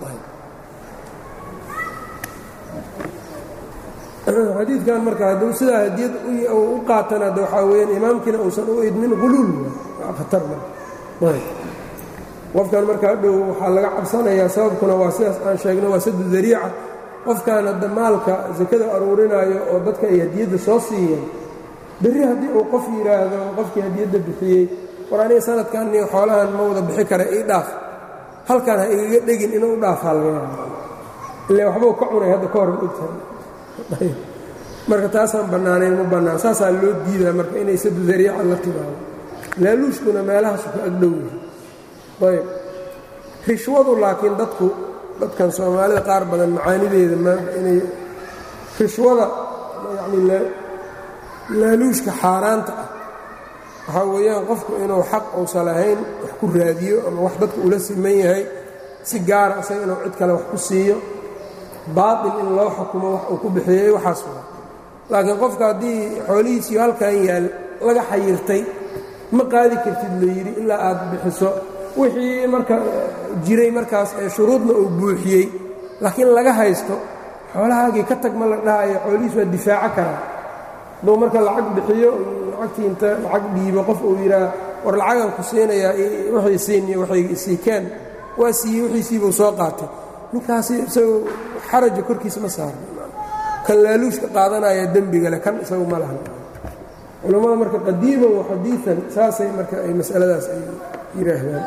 xadiidkan marka hadduu sidaa hadiyad u qaatana de waxaa weyaan imaamkiina uusan u idmin quluul waa khatar qofkan markaa dhow waxaa laga cabsanayaa sababkuna waa sidaas aan sheegno waa sadu dariica qofkan hadda maalka sakada aruurinaayo oo dadka ay hadiyadda soo siiyeen berri haddii uu qof yidhaahdo qofkii hadiyadda bixiyey war aniga sanadkan ni xoolahan ma wada bixi kara ii dhaaf halkan ha igaga dhegin inuu u dhaafaa laga yaaba ile waxbuu ka cunay hadda ka hor ogtahay marka taasaan bannaanayn ma bannaan saasaa loo diidaa marka inay sadu dariica la timaado laaluushkuna meelahaasu ka agdhow yahay ayb rishwadu laakiin dadku dadkan soomaalida qaar badan macaanideeda maanta inay rishwada yacni laaluushka xaaraanta ah waxaa weeyaan qofku inuu xaq uusan lahayn wax ku raadiyo ama wax dadka ula siman yahay si gaara isaga inuu cid kale wax ku siiyo baatil in loo xukumo wax uu ku bixiyey waxaas waa laakiin qofka haddii xoolihiisiyo halkan yaal laga xayirtay ma qaadi kartid la yidhi ilaa aad bixiso wixii marka jiray markaas ee shuruudna uu buuxiyey laakiin laga haysto xoolahaagii ka tag ma la dhahayo xoolihiis waa difaaco karaa hadduu marka lacag bixiyo lacagtii inta lacag dhiibo qof uu yidhaah war lacagan ku siinayaa waxay siiniyo waxay isiikeen waa siiyey wixiisiibuu soo qaatay ninkaasi isagu xaraja korkiisa ma saarna kan laaluushka qaadanaya dembiga leh kan isagu ma lahan culammada marka qadiiman wa xadiian saasay marka ay masaladaas ay yidhaahdaan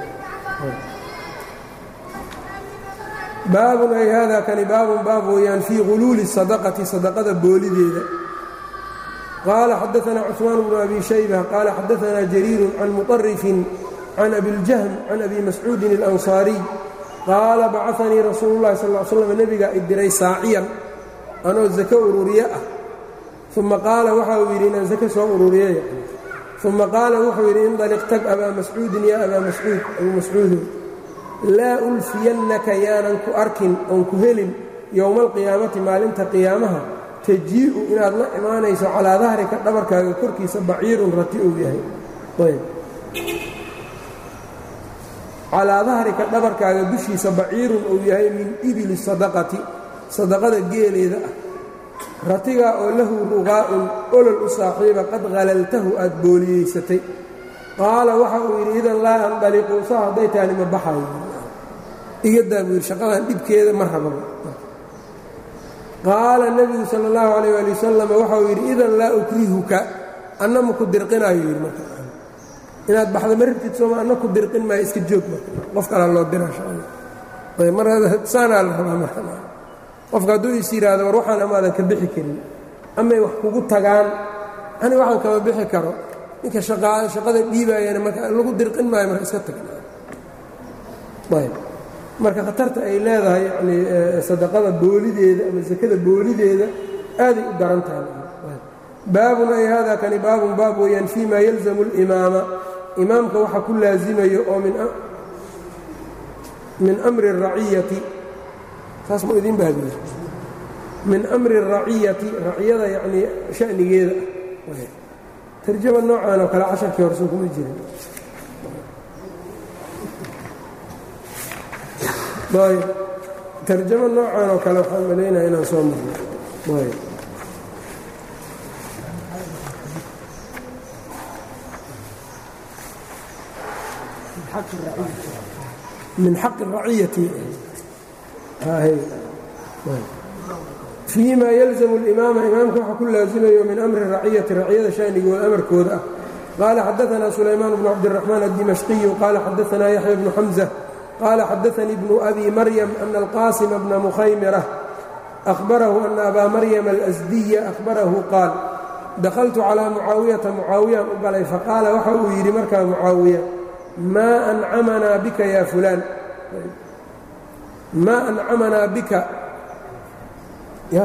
baabun ay hada kani baabun baab weeyaan fii guluuli sadaqati sadaqada boolideeda qaala xadaanaa cusmaan bnu abi shayba qaala xadaanaa jariiru can muطarifin can abiljahm can abi mascuudin اlansaariy qaala bacanii rasuulu اllahi sal l slam nebigaa idiray saaciyan anoo zako ururiye ah uma qaala waxa uu yidhi inaan zake soo ururiyey uma qaala wuxuu yidhi indaliq tag abaa mascuudin yaa abaa mascuud abuu mascuudow laa ulfiyannaka yaanan ku arkin oon ku helin yowma alqiyaamati maalinta qiyaamaha tajii'u inaad la imaanayso calaa dahrika dhabarkaaga korkiisa baciirun rati uu yahay ayb calaa dahrika dhabarkaaga dushiisa baciirun uu yahay min ibili sadaqati sadaqada geeleeda ah ratigaa oo lahu ruqaa'un olol u saaxiiba qad halaltahu aad booliyeysatay qaala waxa uu yidhi idan laa andaliqu saa hadday taani ma baxayo igadaa buu yidhi shaqadan dhibkeeda ma rababa qaala nebigu sala allahu calayh waali wasalam waxauu yidhi idan laa ukrihuka anna ma ku dirqinaayo yidhi marka inaad baxda ma rabtid sooma anna ku dirqin maayo iska joog marka qof kalaa loo diraa shaqada ayb mar saanaa la rabaa marka qofka hadduu is yidhaahdo war waxaan amaadan ka bixi karin amay wax kugu tagaan ani waxaan kama bixi karo ninka shaqada dhiibaayana marka lagu dirqin maayo marka iska tag ayb marka khatarta ay leedahay yani sadaqada boolideeda ama sakada boolideeda aaday u daran tahay baabun ay hada kani baabun baab weeyaan fii ma yalzamu اlimaama imaamka waxa ku laazimayo oo min amri الraciyati saas mu idin bahdiye min amri الraciyati raciyada yanii shanigeeda ah tarjama noocan oo kale casharkii horso kuma jirin ayb tarjamo noocan oo kale waxaan malaynaya inaan soo marno ayb min xaqi الraciyati fii ma yalzamu اlimaama imaamka waxa ku laazimayo min amri raciyati raciyada shanigooda amarkooda ah qaala xadaanaa sulaymaan bnu cabdiraxmaan addimashqiyu qaala xadaanaa yaxya bnu xamza qaala xadaanii bnu abi maryam ana alqaasima bna mukhaymira ahbarahu ana abaa maryam alasdiya ahbarahu qaal dakhaltu calaa mucaawiyata mucaawiyaan u galay faqaala waxa uu yidhi markaa mucaawiya maa ancamanaa bika ya fulaan maa ancamanaa bika ya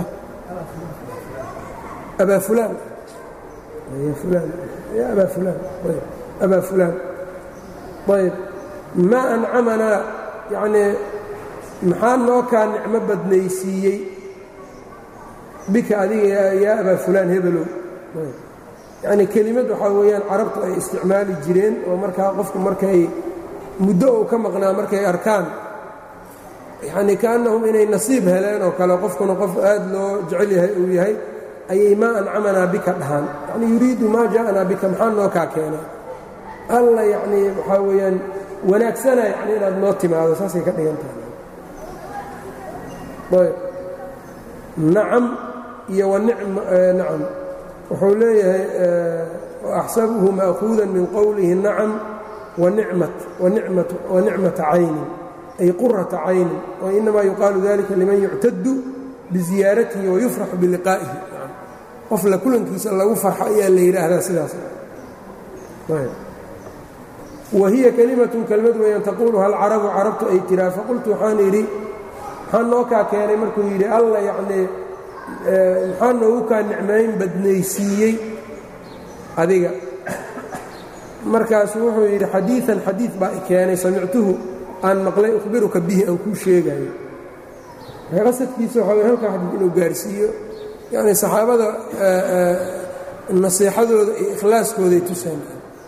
abaa fulaan ya fulaan ya abaa fulaan ayb abaa fulaan ayb maa ancamanaa yacnii maxaa noo kaa nicmo badnaysiiyey bika adiga yaa abaa fulaan hebelow yacnii kelimad waxaa weeyaan carabtu ay isticmaali jireen oo markaa qofku markay muddo uu ka maqnaa markay arkaan yacnii kaannahum inay nasiib heleen oo kale qofkuna qof aad loo jecel yahay uu yahay ayay maa ancamanaa bika dhahaan yacnii yuriidu maa jaa'anaa bika maxaa noo kaa keenay alla yacnii waxaa weeyaan wanaagsana yani inaad noo timaado saasay ka dhigan tahay nacam iyo nacam wuxuu leeyahay axsabuhu ma'kuudan min qowlihi nacam wanicmata caynin ay qurata caynin wainamaa yuqaalu dalika liman yuctadu biziyaaratihi wayufraxu biliqaa'ihi qof la kulankiisa lagu farxo ayaa la yidhaahdaa sidaas wa hiya kelimatun kelmad weeyaan taquuluha alcarabu carabtu ay tiraa faqultu waxaan idhi maxaa noo kaa keenay markuu yidhi alla yacnii maxaa noogu kaa nicmayn badnaysiiyey adiga markaasu wuxuu yidhi xadiian xadiid baa i keenay samictuhu aan maqlay ukhbiruka bihi aan kuu sheegayo qasadkiisa waxaa wey halkaa xadiid inuu gaarsiiyo yacni saxaabada nasiixadooda iyo ikhlaaskooday tusaan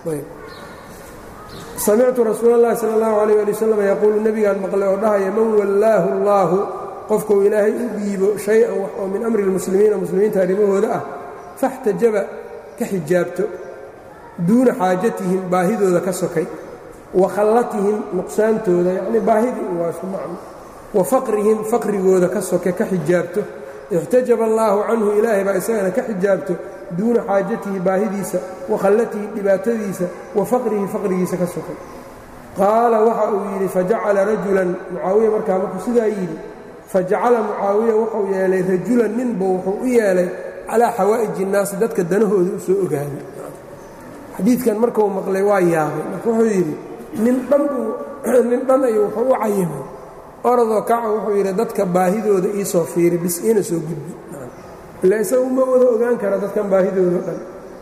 samictu rasuul اllahi salى اllahu alيyh ali wasalam yaquulu nebigaan maqlay oo dhahaya man wallaahu اllaahu qofkuu ilaahay u dhiibo shay-an wax oo min amri اlmuslimiina muslimiinta arrimahooda ah faxtajaba ka xijaabto duuna xaajatihim baahidooda ka sokay wa khallatihim nuqsaantooda yacnii baahidii waa isku macno wa faqrihim faqrigooda ka soke ka xijaabto ixtajaba allaahu canhu ilaahay baa isagana ka xijaabto duuna xaajatihi baahidiisa wa khallatihi dhibaatadiisa wa faqrihi faqrigiisa ka sokay qaala waxa uu yidhi fajacala rajulan mucaawiya markaa markuu sidaa yidhi fajacala mucaawiya wuxuu yeelay rajulan ninba wuxuu u yeelay calaa xawaa'iji innaasi dadka danahooda u soo ogaaday xadiidkan markuu maqlay waa yaabay marka wuxuu yidhi nin dhan nin dhan ayuu wuxuu u cayimay orodoo kaca wuxuu yidhi dadka baahidooda ii soo fiiri bis iina soo gudbi ila isaga uma wada ogaan kara dadkan baahidoodo dhan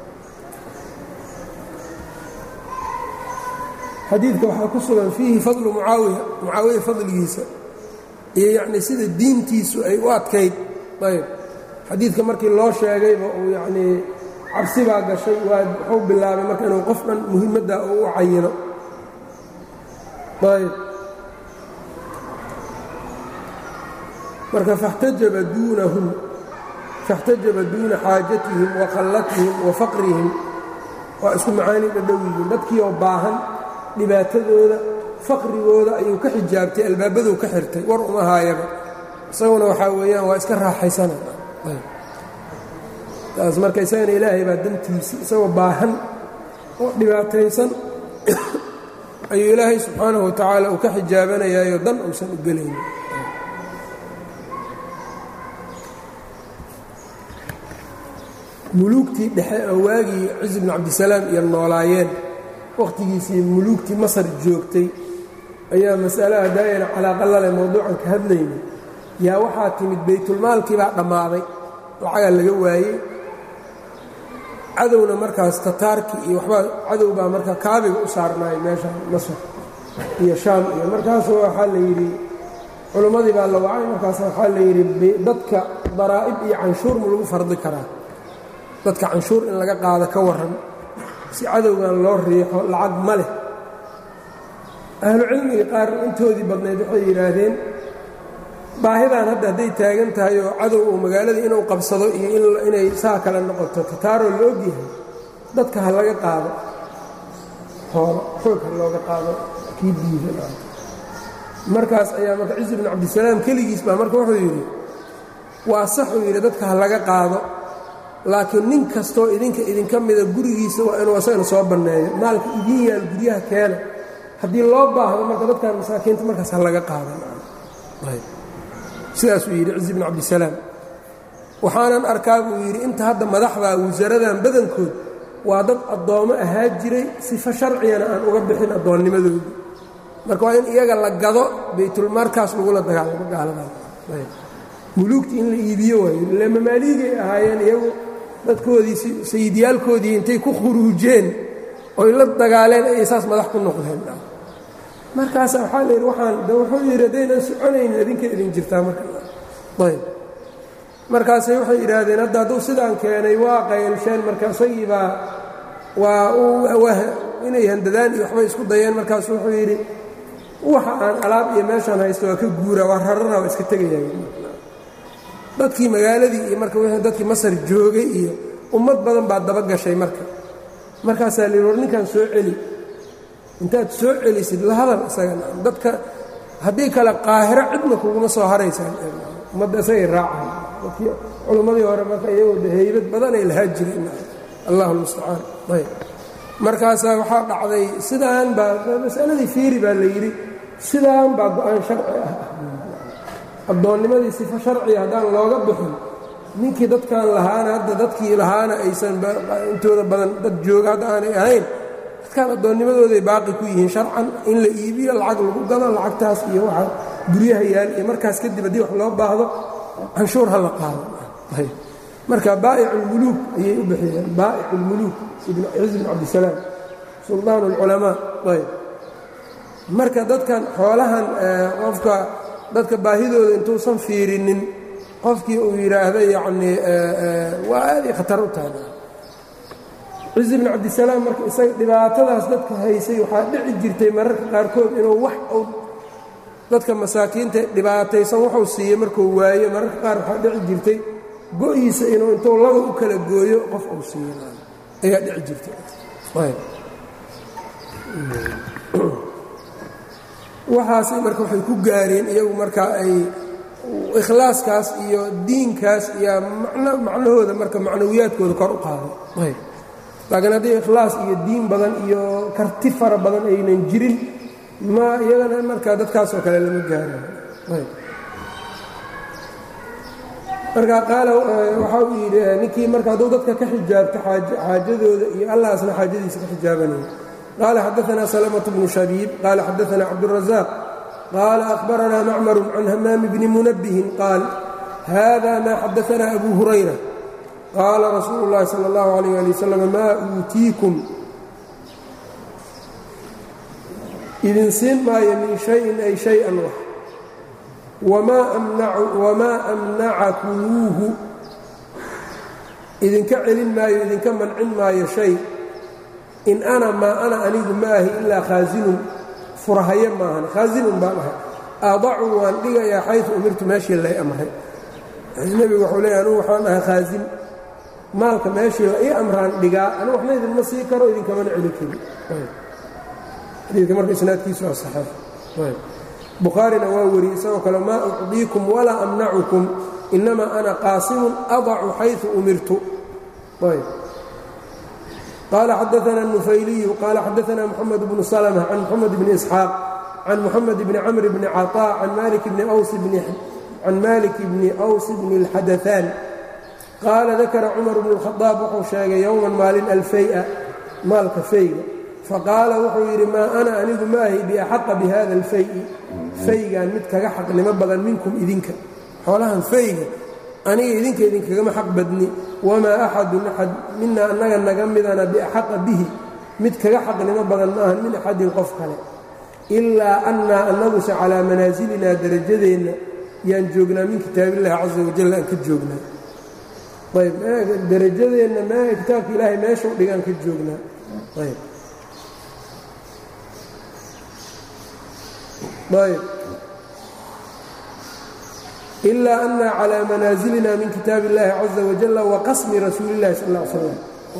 xadiidka waxaa ku sugan fiihi fadlu mucaawiya mucaawiya fadligiisa iyo yacnii sida diintiisu ay u adkayd ayb xadiidka markii loo sheegayba uu yacnii cabsi baa gashay waa wuxuu bilaabay marka inuu qof dhan muhiimadda uu u cayino ayb marka faxtajaba duunahum faاxtajaba duuna xaajatihim wa khallatihim wa faqrihim waa isku macaani dhadhow yihiin dadkii oo baahan dhibaatadooda faqrigooda ayuu ka xijaabtay albaabaduu ka xirtay war uma haayaba isaguna waxaa weeyaan waa iska raaxaysana taas marka isagana ilaahay baa dantiisii isagoo baahan oo dhibaataysan ayuu ilaahay subxaanahu wa tacaala uu ka xijaabanayaayo dan uusan u gelaynin muluugtii dhexe oo waagii cizi bnu cabdisalaam iyo noolaayeen wakhtigiisii muluugtii masar joogtay ayaa mas'alaha daa'ira calaaqalale mowduucan ka hadlayna yaa waxaa timid baytulmaalkii baa dhammaaday lacagaa laga waayey cadowna markaas tataarkii iyo waxbaa cadow baa markaa kaabiga u saarnaayay meesha masar iyo shaam iyo markaasu waxaa la yidhi culimmadii baa la wacay markaas waxaa la yidhi dadka daraa'ib iyo canshuur ma lagu fardi karaa dadka canshuur in laga qaado ka warran si cadowgan loo riixo lacag ma leh ahlucilmiga qaar intoodii badnayd waxay yidhaahdeen baahidan hadda hadday taagan tahay oo cadow uu magaalada inuu qabsado iyo inay saa kale noqoto tataaroo la ogyahay dadka ha laga qaado hoola xoog ha looga qaado kii diida markaas ayaa marka ciisi bn cabdisalaam keligiis baa marka wuxuu yidhi waa saxuu yidhi dadka ha laga qaado laakiin nin kastoo idinka idinka mida gurigiisa waa inuu asagana soo banneeyo maalka idiin yaal guryaha keena haddii loo baahdo marka dadkan masaakiinta markaas ha laga qaadan sidaasuu yidhi cizi bn cabdisalaam waxaanan arkaa buu yidhi inta hadda madaxda wasaradan badankood waa dad addoommo ahaa jiray sifo sharcigana aan uga bixin addoonnimadooda marka waa in iyaga la gado baytulmarkaas lagula dagaalamo gaaladan muluugtii in la iibiyo waayo ile mamaaliigay ahaayeen iyagu dadkoodii sayidyaalkoodii intay ku khuruujeen oy la dagaaleen ayay saas madax ku noqdeen markaasa waxaa la yidhi waxaan de wuxuu yidhi haddaynan soconaynin idinka idin jirtaa markaayb markaasay waxay yidhaahdeen hadda hadduu sidaan keenay waa qaylsheen marka isagii baa waa inay handadaan iyo waxbay isku dayeen markaasu wuxuu yidhi waxa aan alaab iyo meeshaan haysto waa ka guura waa rarara waa iska tegaya dadkii magaaladii iyo marka wixii dadkii masar joogay iyo ummad badan baa daba gashay marka markaasaa la yidhi war ninkan soo celi intaad soo celisid la hadal isaga dadka haddii kale qaahiro cidna kuguma soo haraysaan ummadda isagay raacahay dadkii culimmadii hore marka iyagoo haybad badanay lahaa jireen allah almustacaan ayb markaasaa waxaa dhacday sidaan baa masaladii fiiri baa la yidhi sidaan baa go-aan sharci ah addoonnimadii sifo sharciga haddaan looga bixin ninkii dadkan lahaana hadda dadkii lahaana aysan intooda badan dad jooga hadda aanay ahayn dadkan addoonnimadooday baaqi ku yihiin sharcan in la iibiyo lacag lagu gado lacagtaas iyo waxa guryaha yaal iyo markaas kadib haddii wax loo baahdo canshuur ha la qaado marka baa'ic ulmuluuk ayay u bixiyeen baa'ic ulmuluuk ciz bn cabdisalaam suldaan اlculamaa ayb marka dadkan xoolahan qofka dadka baahidooda intuusan fiirinin qofkii uu yidhaahda yacnii waa aaday khatar u tahay ciz bn cabdisalaam marka isaga dhibaatadaas dadka haysay waxaa dhici jirtay mararka qaarkood inuu wax uu dadka masaakiinta dhibaataysan wuxuu siiyey markuu waayo mararka qaar waxaa dhici jirtay go-iisa inuu intuu laba u kala gooyo qof uu siiyo ayaa dhici jirtay waxaasay marka waxay ku gaareen iyagu marka ay ikhlaaskaas iyo diinkaas iyo macnahooda marka macnawiyaadkooda kor u qaaday laakiin haddii ikhlaas iyo diin badan iyo karti fara badan aynan jirin ma iyagana marka dadkaasoo kale lama gaarayo marka qaala waxa uu yidhi ninkii marka hadduu dadka ka xijaabto xaajadooda iyo allahaasna xaajadiisa ka xijaabanaya qaala xadaanaa salamة bnu shabiib qaala xadaanaa cabdالraزaaq qaala أhbaranaa macmaru can hamaami bni munabihin qaal hada ma xadaanaa abu hurayra qaala rasuulu اllahi salى اllahu عalيyه ali wasalam maa uutiikum idin siin maayo min shayin ay shay-an wax wamaa amnacakumuuhu idinka celin maayo idinka mancin maayo shay in ana maa ana anigu maahi ilaa khaasinun furahaye maahan khaasinun baan ahay adacu waan dhigayaa xaysu umirtu meeshii lay amray nebigu wuxuu leeya anugu waxaan ahay khaasin maalka meeshii la ii amraan dhigaa anigu waxna idinma sii karo idinkamana celi karin xadiidka marka isnaadkiisu waa saxiix bukhaarina waa wariyey isagoo kale maa ucdiikum walaa amnacukum inamaa ana qaasimun adacu xayثu umirtu qaala xadaana النufayliyu qaala xadaana mxamed bnu slmة can mxamed bni isxaaq can muxamed bni camr bni caطاء can malik bni أws bni اlxadaثaan qaala dakara cumar bnu الkhaطaab wuxuu sheegay yowman maalin alfaya maalka fayga faqaala wuxuu yidhi maa ana anigu maahi biaxaqa bihada alfayi faygan mid kaga xaqnimo badan minkum idinka xoolahan fayga aniga idinka idinkagama xaq badni wamaa axadun axad mina annaga naga midana biaxaqa bihi mid kaga xaqnimo badan maahan min axadin qof kale ilaa annaa annaguse calaa manaasilina darajadeenna yaan joognaa min kitaabillahi casa wajal aan ka joognaa ayb darajadeenna m kitaabka ilaahay meeshau dhigaan ka joognaa ayb ayb ilaa ana calى manaasilina min kitaab اllahi caza wajala waqasmi rasuuli اllahi sal ا slam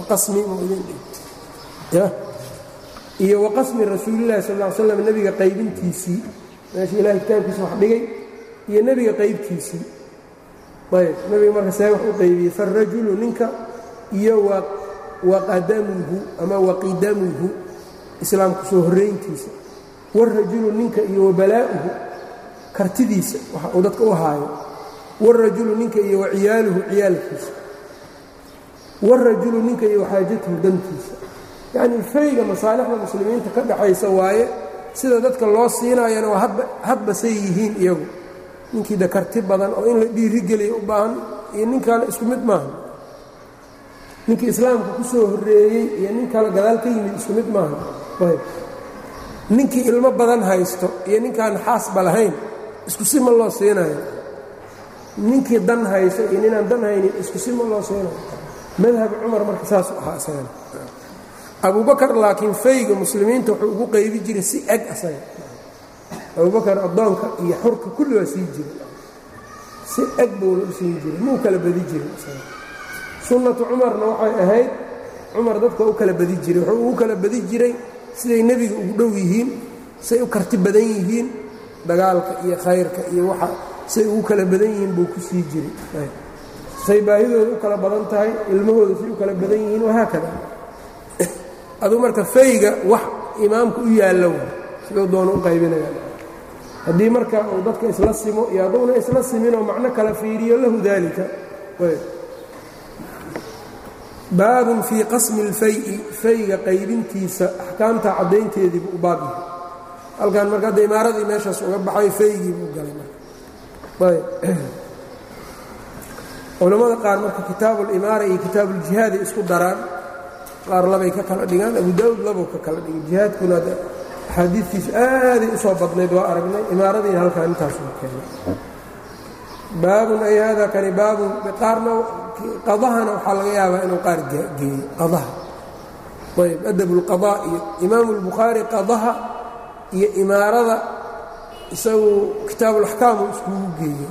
iyo waqasmi rasuulillahi sal ا slam nebiga qaybintiisii meesha ilahay kitaabkiisa wax dhigay iyo nebiga qaybtiisii ayb nebiga marka see wax u qaybiyey faالrajulu ninka iyo waqadamuhu ama waqidamuhu islaamku soo horrayntiisa wاrajulu ninka iyo wabalaa'uhu kartidiisa waxa uu dadka u haayo wاrajulu ninka iyo waciyaaluhu ciyaalkiisa wاrajulu ninka iyo waxaajatuhu dantiisa yacnii fayga masaalixda muslimiinta ka dhaxaysa waaye sida dadka loo siinaayana waa hadba say yihiin iyagu ninkii da karti badan oo in la dhiirigeliya u baahan iyo nin kale isku mid maaha ninkii islaamka ku soo horreeyey iyo nin kale gadaal ka yimid isku mid maaha ayb ninkii ilmo badan haysto iyo ninkaan xaasba lahayn isku si ma loo siinayo ninkii dan haysto iyo ninaan dan haynin isku si ma loo siinayo madhab cumar marka saasu ahaa isagana abubakar laakiin fayga muslimiinta wuxuu ugu qaybi jiray si eg asaga abubakar addoonka iyo xurka kulli waa sii jiray si eg buuna u siin jiray muu kala badi jiray isaga sunnatu cumarna waxay ahayd cumar dadka u kala badi jiray wuxuu ugu kala badi jiray siday nebiga ugu dhow yihiin say u karti badan yihiin dagaalka iyo khayrka iyo waxa say ugu kala badan yihiin buu ku sii jiray say baahidooda u kala badan tahay ilmahooda say u kala badan yihiin wahaakada aduu marka fayga wax imaamka u yaallo siduu doona u qaybinaya haddii marka uu dadka isla simo iyo hadduuna isla siminoo macno kala fiiriyo lahu daalika baabun fii qasmi اlfayi fayga qaybintiisa axkaamta caddaynteedii buu u baab yahay halkan marka hadda imaaradii meeshaas uga baxay faygii buu galay marka culammada qaar marka kitaabu اlimaara iyo kitaabu اljihaadi isku daraan qaar labay ka kala dhigaan abu daawud labuu ka kala dhigay jihaadkuna axaadiidtiisu aaday u soo badnayd waa aragnay imaaradiina halkaan intaasuu keenay baabun ay hada kani baabun qaarna qadahana waxaa laga yaabaa inuu qaar geeyo qadaha ayb adab اlqaضاء iyo imaamu اlbukhaari qadaha iyo imaarada isagu kitaabu اlaxkaamu iskugu geeyey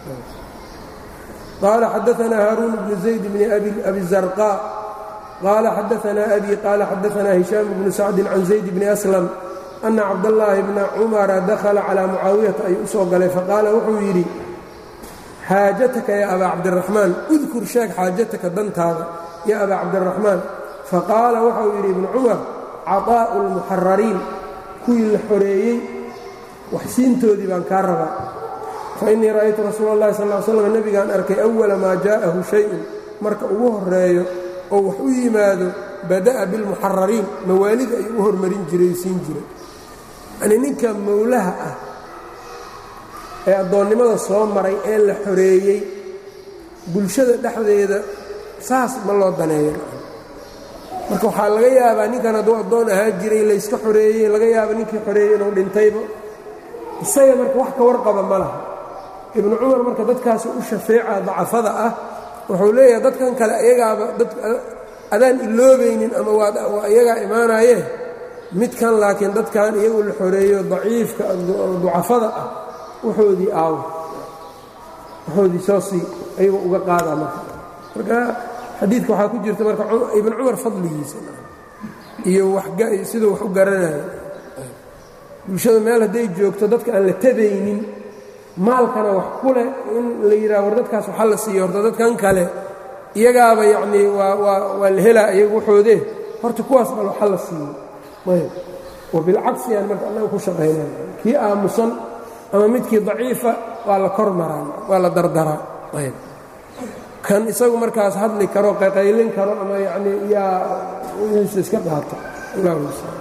qaala xadaثna haaruun bnu zayd bni abi zarqاء qaala xadaثna abi qaala xadaثna hishaam bnu sacdi can zayd bni aslam ana cabdالlaahi bna cumara dakhala calىa mucaawiyata ay u soo galay faqaala wuxuu yidhi xaajataka ya abaa cabdiraxmaan udkur sheeg xaajataka dantaada ya abaa cabdiraxmaan faqaala waxau yidhi ibnu cumar caطaa'u اlmuxarariin kuwii la xoreeyey waxsiintoodii baan kaa rabaa fainii ra'aytu rasuula اllahi sal ly slam nebigaan arkay awala maa jaa'ahu shayun marka ugu horeeyo oo wax u yimaado bada'a bilmuxarariin mawaalida ayuu u hormarin jiray siin jiray yanii ninka mowlaha ah ee addoonnimada soo maray ee la xoreeyey bulshada dhexdeeda saas ma loo daneeyo marka waxaa laga yaabaa ninkan hadduu addoon ahaa jiray layska xoreeyey laga yaaba ninkii xoreeyey inuu dhintayba isaga marka wax ka warqaba ma laha ibnu cumar marka dadkaas u shafeeca dacafada ah wuxuu leeyahay dadkan kale iyagaaba adaan iloobaynin ama waa iyagaa imaanaye midkan laakiin dadkan iyagu la xoreeyo daciifka ducafada ah waxoodii aawo waxoodii soo sii ayagu uga qaadaa marka marka xadiidka waxaa ku jirta marka ibn cumar fadligiisa iyo siduu wax u garanayo bulshada meel hadday joogto dadka aan la tabaynin maalkana wax ku leh in la yidhaha war dadkaas waxa la siiyo horta dadkan kale iyagaaba yacnii waa waa waa la helaa iyagu waxoodee horta kuwaas bal waxa la siiyo ayb wabilcagsi aan marka annaga ku shaqaynay kii aamusan ama midkii daciifa waa la kor maraa waa la dardaraa ayb kan isagu markaas hadli karo qaqaylin karo ama yacnii yaa wixiisa iska qaato allah mustacaan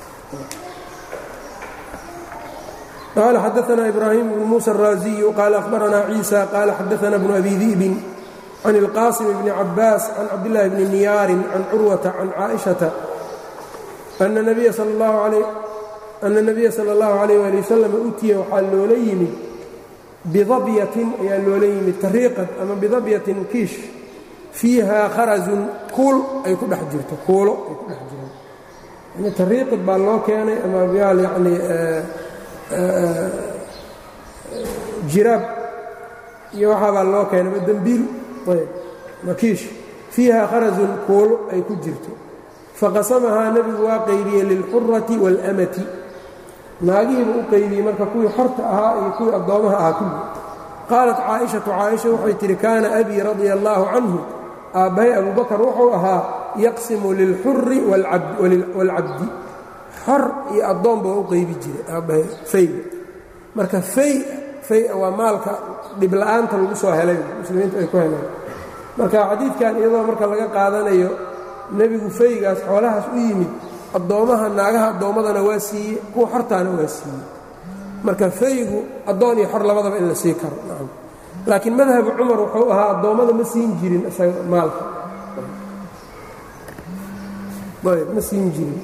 قال xدثنا إبراهيم بن موسى الرازي قال أخبرنا عيسى قال xدثنا بن أبي ذئب عن القاسم بن عباس عن عبد الله بن نيار عن عروة عن عائشة أن النبي صلى الله عليه أن النبي صلى الله عليه وآله وسلم أتيa waxaa loola yimid بضبية ayaa loola yimid tariiqad ama بضبية kiish فيiha kharaزun kuul ay ku dhex jirto kuulo ay ku dhex jiraan yani tariiqad baa loo keenay ama yaal yani jiraab iyo waxaabaa loo keenay ma dembiil ayb makiish fiiha kharazun kuulo ay ku jirto faqasamahaa nebigu waa qaybiyey lilxurati wاlmati naagihiiba u qaybiyey marka kuwii xorta ahaa iyo kuwii addoomaha ahaa kulli qaalat caaishatu caaisha waxay tihi kaana abii radia allaahu canhu aabbahay abubakar wuxuu ahaa yaqsimu lilxuri wاlcabdi xor iyo addoonba waa u qaybi jiray aabbahay fayga marka fay fay waa maalka dhibla'aanta lagu soo helay muslimiintu ay ku heleen marka xadiidkan iyadoo marka laga qaadanayo nebigu faygaas xoolahaas u yimid addoommaha naagaha addoommadana waa siiye kuwa xortaana waa siiye marka faygu addoon iyo xor labadaba in la sii karo nacam laakiin madhabu cumar wuxuu ahaa addoommada ma siin jirin isaga maalka ayb ma siin jirin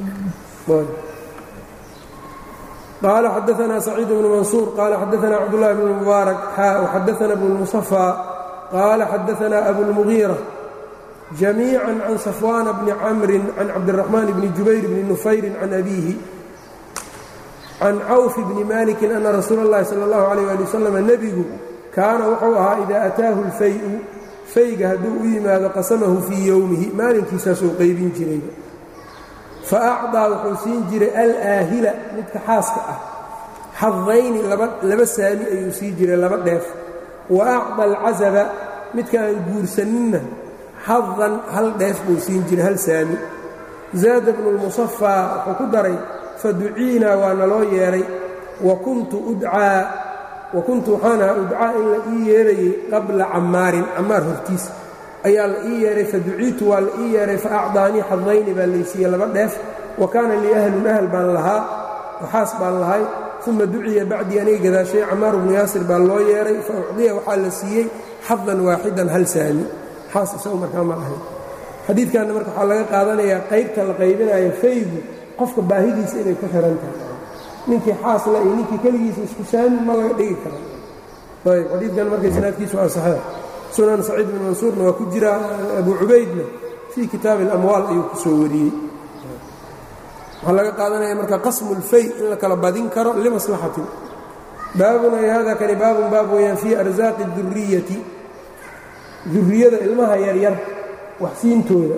قال xدثنا سعيد بن منصور قال xدثنا cبدالله بن مبارك وxدثنا بن المصفى قال xدثنا أبو المغيرة جميعا عن صفوان بن عمرو عن عبدالرحمن بن جبير بن نفyر عن أبيه عن cوف بن مالك أن رsuuل اللhi صلى الله عليه لي وسلم نبgu kaana wuxuu ahaa إida أtaahu الفayء fayga hadduu u yimaado qasamahu fيi yowmihi maalinkiisaasuu qaybin jiray fa acdaa wuxuu siin jiray alaahila midka xaaska ah xadayni laba saami ayuu sii jiray laba dheef wa acda alcasaba midka aan guursaninna xadan hal dheef buu siin jiray hal saami zaada bnu lmusafaa wuxuu ku daray faduciinaa waa naloo yeedhay wa kuntu udcaa wa kuntu waxaan ahaa udcaa in la ii yeerayey qabla cammaarin cammaar hortiis ayaa la ii yeedhay faduciitu waa la ii yeedhay fa acdaanii xadayni baa laysiiyey laba dheef wa kaana lii ahlun ahl baan lahaa waxaas baan lahay uma duciya bacdii aniga gadaashay cammaar bnu yaasir baa loo yeedhay fa ucdiya waxaa la siiyey xadan waaxidan hal saami xaas isagu markaa ma lahayn xadiidkanna marka waxaa laga qaadanayaa qaybta la qaybinayo faygu qofka baahidiisa inay ku xihan tahay ninkii xaasla iyo ninkii keligiisa isku saami ma laga dhigi karo ayb xadiidkan marka isnaadkiisu waa saxiix sunan saciid bin mansuurna waa ku jira abu cubaydna fii kitaabi اlamwaal ayuu ku soo wariyey waxaa laga qaadanaya marka qasmu اlfay in la kala badin karo limaslaxatin baabun ay hada kani baabun baab weeyaan fii arsaaqi duriyati duriyada ilmaha yaryar wax siintooda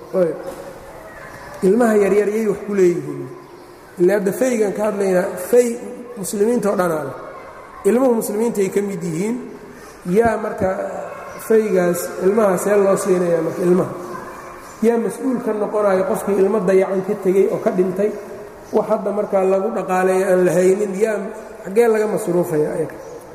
ilmaha yaryar yay wax ku leeyihiin ila hadda faygan ka hadlaynaa fay muslimiinta oo dhanaa leh ilmuhu muslimiinta ay ka mid yihiin yaa marka faygaas ilmaha see loo siinaya marka ilmaha yaa mas-uul ka noqonayo qofkii ilmo dayacan ka tegey oo ka dhintay wax hadda markaa lagu dhaqaaleeyo aan la haynin yaa xaggee laga masruufaya ayaga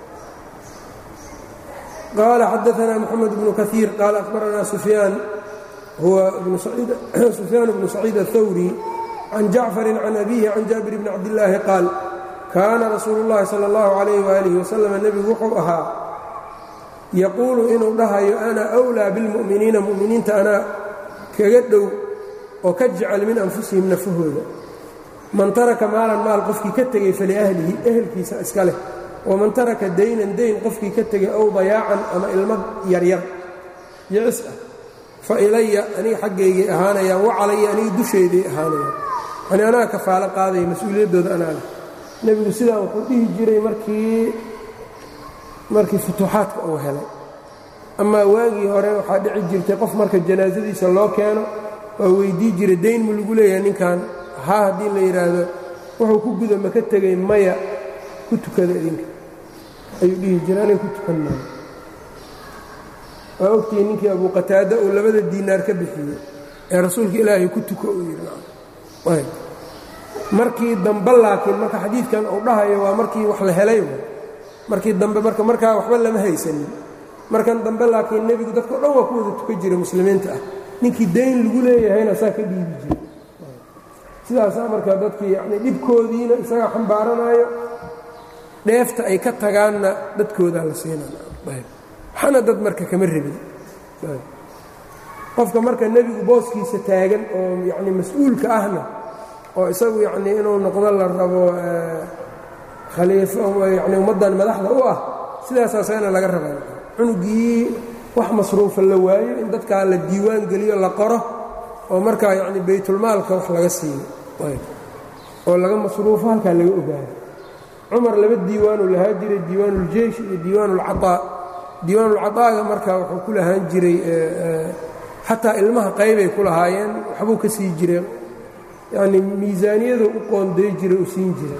qaala xadaanaa moxamed bnu kaiir qaala akhbaranaa sufyaan huwa sufyaan bnu saciid aلthawri can jacfarin can abihi can jaabir bni cabdillaahi qaal kaana rasuulu اllahi salى اllahu calayh waalih wasalam nebigu wuxuu ahaa yaquulu inuu dhahayo ana أwlىa biاlmu'miniina mu'miniinta anaa kaga dhow oo ka jecel min anfusihim nafahooda man taraka maalan maal qofkii ka tegey faliahlihi ehelkiisa iska leh waman taraka daynan dayn qofkii ka tegay ow dayaacan ama ilmo yaryar yicis ah fa ilaya aniga xaggaygay ahaanayaan wa calaya aniga dushayday ahaanayaan yani anaa kafaalo qaadaya mas-uuliyaddooda anaa leh nebigu sidaa wuxuu dhihi jiray markii markii futuuxaadka uu helay amaa waagii hore waxaa dhici jirtay qof marka janaasadiisa loo keeno waa weydii jiray dayn mu lagu leeyahay ninkan haa haddii la yidhaahdo wuxuu ku guda ma ka tegay maya ku tukada idinka ayuu dhihi jiray aniga ku tukan maayo waa ogtihi ninkii abuu qataada uu labada diinaar ka bixiyey ee rasuulka ilaahay ku tuko uu yidhi markii dambe laakiin marka xadiidkan uu dhahayo waa markii wax la helay markii dambe marka markaa waxba lama haysanin markan dambe laakiin nebigu dadka o dhan waa ku wada tukan jiray muslimiinta ah ninkii dayn lagu leeyahayna saa ka dhiibi jiray sidaasaa marka dadkii yani dhibkoodiina isagaa xambaaranaayo dheefta ay ka tagaanna dadkoodaa la siinanawaxana dad marka kama rabin qofka marka nebigu booskiisa taagan oo yani mas-uulka ahna oo isagu yacnii inuu noqdo la rabo khaliifo yani ummaddan madaxda u ah sidaasaasana laga rabaa cunugii wax masruufa la waayo in dadkaa la diiwaan geliyo la qoro oo markaa yacni baytulmaalka wax laga siiyo oo laga masruufo halkaa laga ogaado cumar laba diiwaanuu lahaa jiray diiwaanuuljeish iyo diiwaanuulcataa diiwaanuulcataaga markaa wuxuu ku lahaan jiray xataa ilmaha qaybay ku lahaayeen waxbuu ka sii jiray yacni miisaaniyadu u qoonday jiray u siin jiray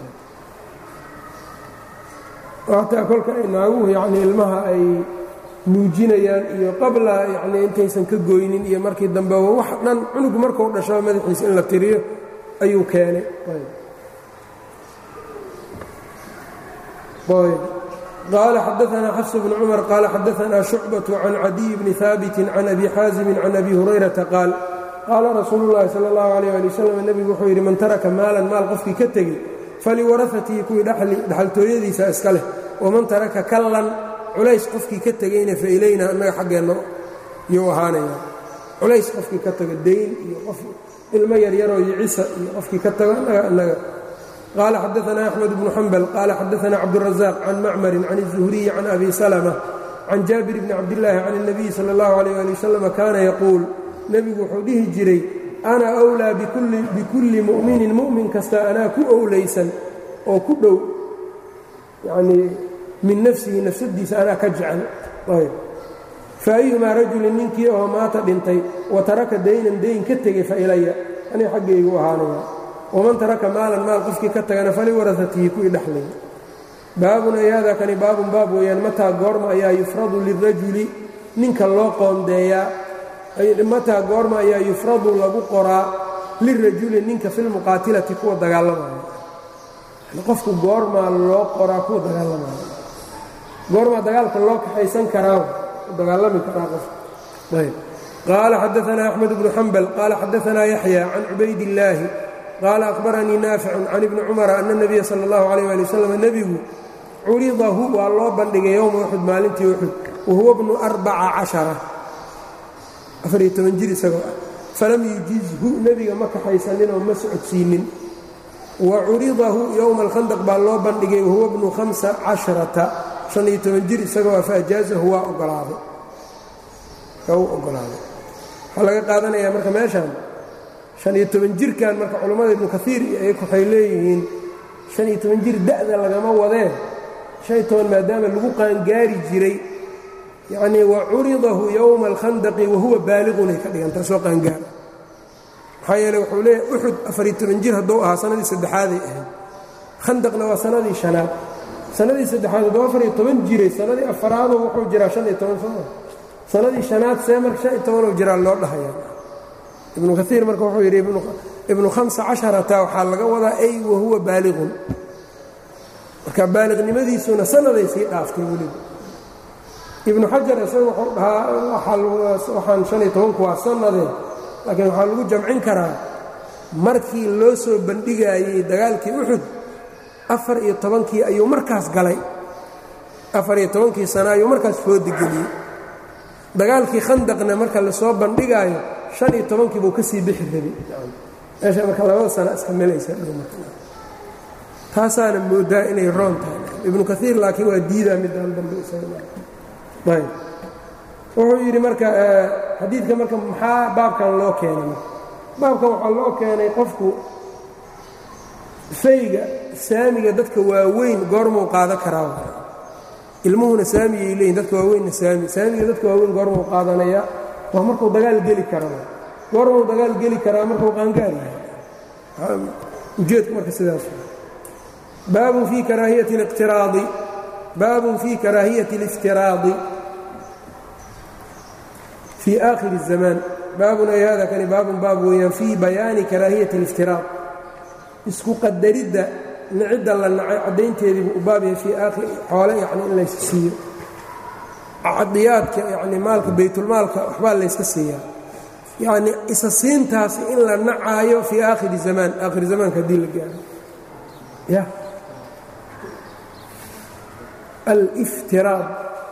xataa kolka ay naaguhu yacni ilmaha ay nuujinayaan iyo qabla yacni intaysan ka goynin iyo markii dambe wax dhan cunug markuu dhashaba madaxiisa in la tiriyo ayuu keenay qaala xadaanaa xafs bnu cumar qaala xadaanaa shucbaة can cadiy bni haabiti can abi xaasimin can abi hurayrata qaal qaala rasuulu اllahi salى اllahu alيyh ali wasalam nebigu wuxuu yidhi man taraka maalan maal qofkii ka tegey faliwarafatihi kuwii dhaxaltooyadiisa iska leh waman taraka kallan culays qofkii ka tegeyna fa ilayna annaga xaggeenna yuu ahaanaya culays qofkii ka tago dayn iyo qof ilmo yaryaroo yicisa iyo qofkii ka tago annaga annaga qaala xadaanaa axmed bnu xambal qaala xadaanaa cabdurazaq can macmarin can الzuhriyi can abi salma can jaabir bni cabdillaahi can الnabiyi salى اllahu alayh ali wasalam kaana yaquul nebigu wuxuu dhihi jiray ana wlaa bikulli mu'minin mu'min kasta anaa ku owlaysan oo ku dhow yanii min nafsihi nafsadiisa anaa ka jecel fa ayumaa rajulin ninkii oo maata dhintay wa taraka daynan dayn ka tegey fa ilaya aniga xaggaygu ahaanaya waman taraka maalan maal qofkii ka tagana faliwarasatihi kuwii dhexlay baabun ay hada kani baabun baab weeyaan mataa goorma ayaa yufradu lirajuli ninka loo qoondeeyaa mataa goorma ayaa yufradu lagu qoraa lirajuli ninka filmuqaatilati kuwa dagaalamaya qofku goormaa loo qoraa kuwa dagaalamaya goormaa dagaalka loo kaxaysan karaa dagaalami karaa qofka ayb qaala xadaanaa axmed bnu xambal qaala xadaanaa yaxya can cubayd illaahi qaala akhbaranii naaficun can ibni cumara ana اnabiya sala اllahu alayh ali wasalam nebigu curidahu waa loo bandhigay yowma uxud maalintii uxud wahuwa bnu arbaca cashara afariyo toban jir isagoo ah falam yujizhu nebiga ma kaxaysanin oo ma socodsiinin wa curidahu yowma alkhandaq baa loo bandhigay wahuwa bnu hamsa casharata shaniyo toban jir isagoo ah faajaazahu waa ogolaaday u ogolaaday waxaa laga qaadanayaa marka meeshaan shaniyo toban jirkan marka culammada ibnu kaiir waxay leeyihiin shaniyo toban jir da'da lagama wadee shan toban maadaama lagu qaangaari jiray yacnii wa curidahu yowma alkhandaqi wahuwa baaliqunay ka dhigantaa soo qaangaara maxaa yeele wuxuu leeyahay uxud afariyo toban jir hadduu ahaa sanadii saddexaaday ahayd khandaqna waa sanadii shanaad sanadii saddexaad hadduu afariyo toban jiray sanadii afaraadoo wuxuu jiraa shan iyo toban sano sanadii shanaad see marka shan iyo tobanuu jiraa loo dhahayaa ibnu kaiir marka wuxuu yidhi ibnu hamsa casharata waxaa laga wadaa ay wahuwa baaliqun marka baaliqnimadiisuna sanaday sii dhaaftay weliba ibnu xajar isaga wuxuu dhahaa waxaan shan iyo tobanku waa sanadee laakiin waxaa lagu jamcin karaa markii loo soo bandhigaayey dagaalkii uxud afar iyo tobankii ayuu markaas galay afar iyo tobankii sano ayuu markaas foodigeliyey dagaalkii khandaqna marka lasoo bandhigaayo shan iyo tobankii buu ka sii bixi rabay meesha marka labada sana iska melaysa taasaana moodaa inay roon tahay ibnu kaiir laakiin waa diidaa midaan dambe ayb wuxuu yidhi marka xadiidka marka maxaa baabkan loo keenay baabkan waxaa loo keenay qofku fayga saamiga dadka waaweyn goormuu qaada karaa ilmuhuna saamiyay leeyihin dadka waaweynna saami saamiga dadka waaweyn goormuu qaadanaya waa markuu dagaal geli karaa goormuu dagaal geli karaa markuu qaangaar yahay ujeedku marka sidaas baabun fii karaahiyati اliqtiraadi baabun fii karaahiyati اliftiraadi fii aakhiri الzamaan baabun ay hada kani baabun baab weeyaan fii bayaani karaahiyati اliftiraad isku qadaridda nicidda la nacay caddaynteediibuu u baab yahay fii aakhir xoole yacni in layska siiyo cadiyaadka yacni maalka baytulmaalka waxbaa layska siiyaa yacni isa siintaasi in la nacaayo fii aakhiri zamaan aakhiri zamaanka haddii la gaaro ya aliftiraad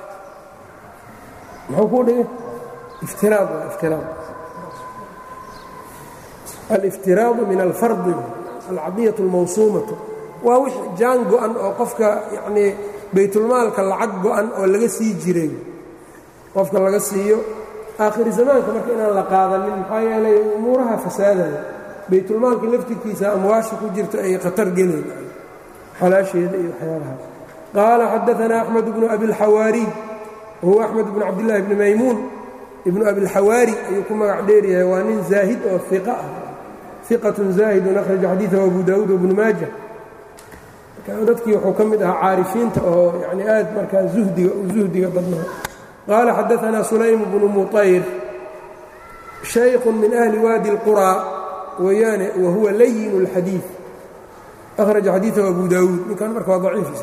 muxuu kuu dhigay iftiraad waa iftiraad aliftiraadu min alfardi alcadiyatu almawsuumatu waa wix jaan go-an oo qofka yacnii baytulmaalka lacag go-an oo laga sii jiray qofka laga siiyo aakhiri zamaanka marka inaan la qaadanin maxaa yeelay umuuraha fasaadaya baytulmaalka laftirkiisa amwaasha ku jirta ay khatar gelayn xalaasheeda iyo waxyaabahaas qaala xadaanaa axmed bnu abilxawaariy wahuwa axmed bnu cabdillaahi bni maymuun ibnu abilxawaari ayuu ku magac dheeryahay waa nin zaahid oo iqa ah iqatun zaahidun akhraja xadiidahu abu daawuud wabnu maaja dadkii wuxuu ka mid ahaa caarifiinta oo yani aad markaa uhdiga zuhdiga badnaa qaala xadaanaa sulaym bnu muطayr shaykhun min ahli waadi اlqurى weeyaane wa huwa layin اlxadiiث akhraja xadiiثahu abu daawuud ninkan marka waa daciif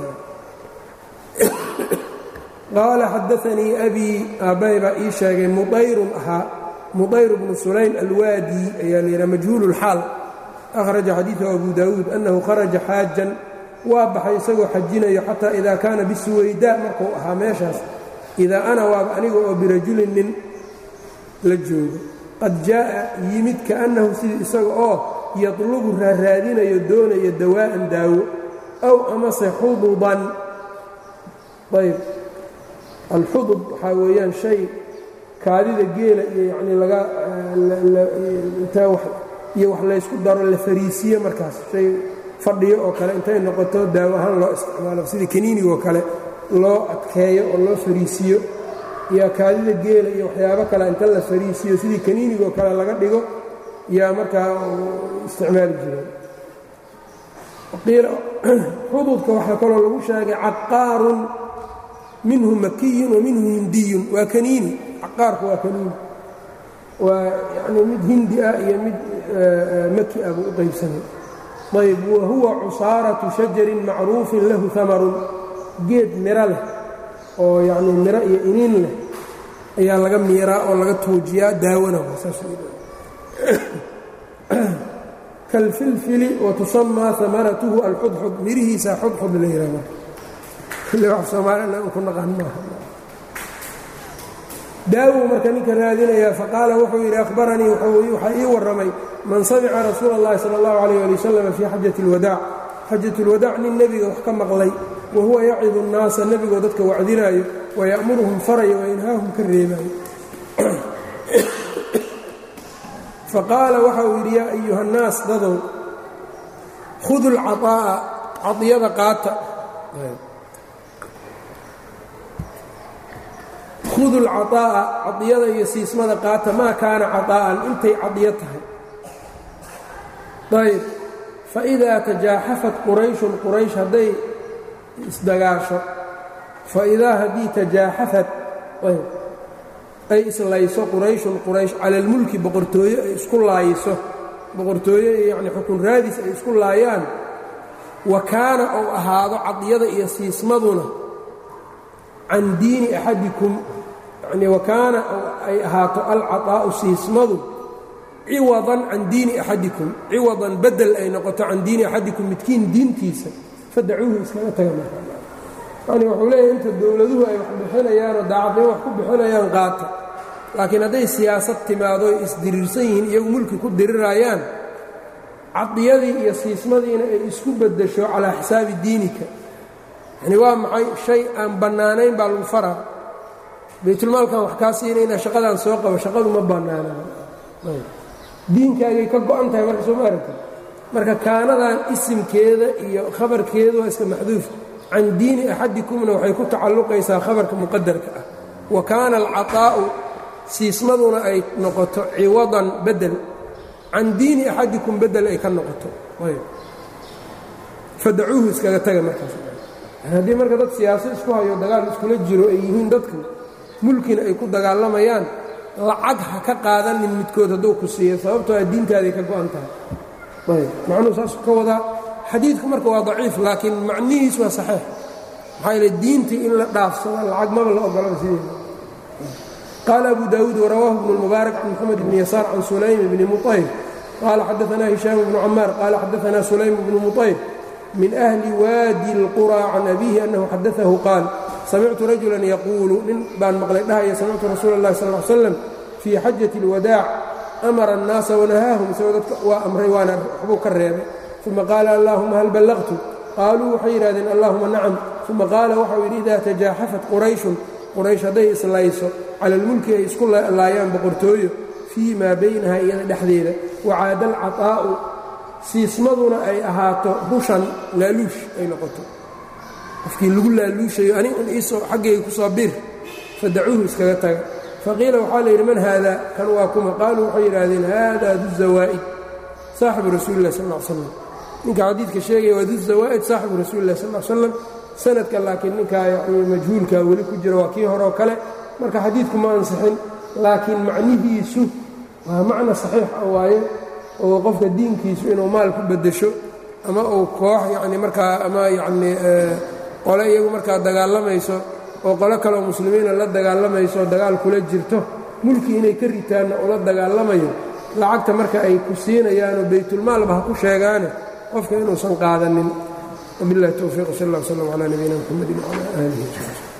qaala xadaanii abii aabbay baa ii sheegay muayrun ahaa muطayr bnu sulaym alwaadi ayaa layihaha majhuul اlxaal akhraja xadiiثahu abu daawuud annahu kharaja xaajan waa baxay isagoo xajinayo xataa idaa kaana bisuwaydaa markuu ahaa meeshaas idaa ana waaba aniga oo birajulin nin la joogo qad jaa'a yimid kaannahu sidii isaga oo yadlubu raaraadinayo doonayo dawaa'an daawo aw amase xuduban ayb alxudub waxaa weeyaan shay kaadida geela iyo yanii laga iyo wax laysku daro la fariisiye markaas shay fadhiyo oo kale intay noqoto daawo ahaan loo isticmaalo sidii kaniinigoo kale loo adkeeyo oo loo fariisiyo iyo kaadida geela iyo waxyaabo kale inta la fariisiyo sidii kaniinigoo kale laga dhigo yaa markaa isticmaali jireen qiila xududka waxaa kaloo lagu sheegay caqaarun minhu makiyun wa minhu hindiyun waa kaniini caqaarku waa kaniini waa yani mid hindi ah iyo mid maki ah buu u qaybsanay ayb wa huwa cusaaratu shajarin macruufin lahu amarun geed miro leh oo yacni miro iyo iniin leh ayaa laga miiraa oo laga tuujiyaa daawana kalfilfili wa tusamaa amaratuhu alxudxud mirihiisaa xudxud la yihahda kulli wax soomaalina ku naqan maaha daawow marka ninka raadinayaa faqaala wuxuu yidhi ahbaranii waxaa ii warramay man samica rasuula اllahi sala اllahu alayh ali wasalam fii xajati اlwadaac xajat اlwadaac nin nebiga wax ka maqlay wa huwa yacidu الnaasa nebigoo dadka wacdinaayo waya'muruhum farayo wayanhaahum ka reebaayo faqaala waxa uu yidhi yaa ayuha الnaas dadow khudu اlcaطaa'a cadiyada qaata hudu lcaطaa'a cadiyada iyo siismada qaata maa kaana caطaa'an intay cadiyo tahay ayb faidaa tajaaxafat qurayshun quraysh hadday isdagaasho faidaa haddii tajaaxafat ayb ay islayso qurayshun quraysh cala almulki boqortooye ay isku laayiso boqortooye yacni xukun raadis ay isku laayaan wa kaana ou ahaado cadiyada iyo siismaduna can diini axadikum yacnii wa kaana ay ahaato alcaطaa'u siismadu ciwadan can diini axadikum ciwadan bedel ay noqoto can diini axadikum midkiin diintiisa fadacuuhu iskaga taga marka yani wuxuu leeyahay inta dowladuhu ay wax bixinayaanoo daacadnimo wax ku bixinayaan qaata laakiin hadday siyaasad timaado ay isdiriirsan yihiin iyagu mulki ku dirirayaan cadiyadii iyo siismadiina ay isku beddesho calaa xisaabi diinika yani waa maxay shay aan bannaanayn baa lagu faraa baytulmaalkan wax kaa siinayna shaqadaan soo qabo shaqadu ma bannaanaan diinkaagay ka go-an tahay marka soo ma aragta marka kaanadan isimkeeda iyo khabarkeedu waa iska maxduuf can diini axadikumna waxay ku tacalluqaysaa khabarka muqadarka ah wa kaana alcaطaa'u siismaduna ay noqoto ciwadan bedel can diini axadikum bedel ay ka noqoto fadacuuhu iskaga taga markaas haddii marka dad siyaasad isku hayo dagaal iskula jiro ay yihiin dadku mulkina ay ku dagaalamayaan lacag ha ka qaadanin midkood hadduu ku siiyo sababtoo a diintaaday ka go-an tahay ayb macnuhu saasuu ka wadaa xadiidku marka waa daciif laakiin macnihiis waa saxiix maxaa yeele diintii in la dhaafsado lacag maba la ogolaba sideeda qaala abu daawuud warawaahu bnu lmubaarak can moxamed bni yasaar can sulaym bni muطayr qaala xadaanaa hishaam bnu camaar qaala xadaanaa sulaym bnu muطayr min ahli waadi اlqurى can abihi annahu xadaahu qaal samictu rajulan yaquulu nin baan maqlay dhahaya samictu rasuula اllahi sal ly slam fii xajati اlwadaac amara الnaasa wanahaahum isagoo dadka waa amray waana waxbuu ka reebay uma qaala allahuma hal ballaqtu qaaluu waxay yidhahdeen allahuma nacam uma qaala waxau yidhi idaa tajaaxafat qurayshun quraysh hadday islayso cala almulki ay isku laayaan boqortooyo fii maa baynaha iyada dhexdeeda wacaada alcaطaa'u siismaduna ay ahaato rushan laaluush ay noqoto qofkii lagu laaluushayo anig un iisoo xaggayga ku soo bir fadacuuhu iskaga taga faqiila waxaa la yidhi man haada kan waa kuma qaaluu waxay yidhaahdeen haada duzawaa'id saaxibu rasuuli lah sal l slam ninka xadiidka sheegaya waa duzawaa'id saaxibu rasuuli lah sal l slam sanadka laakiin ninkaa yani majhuulkaa weli ku jira waa kii horeo kale marka xadiidku ma ansixin laakiin macnihiisu waa macna saxiix ah waaye oo qofka diinkiisu inuu maal ku beddesho ama uu koox yacni markaa ama yacni qole iyagu markaa dagaalamayso oo qolo kaleoo muslimiina la dagaalamayso dagaal kula jirto mulki inay ka ritaanna ula dagaalamayo lacagta marka ay ku siinayaanoo baytulmaalba ha ku sheegaane qofka inuusan qaadanin wabiاllahi towfiiq sal اllah wslm calى nabiyina mxamedi wcalى aalihi wsaxbi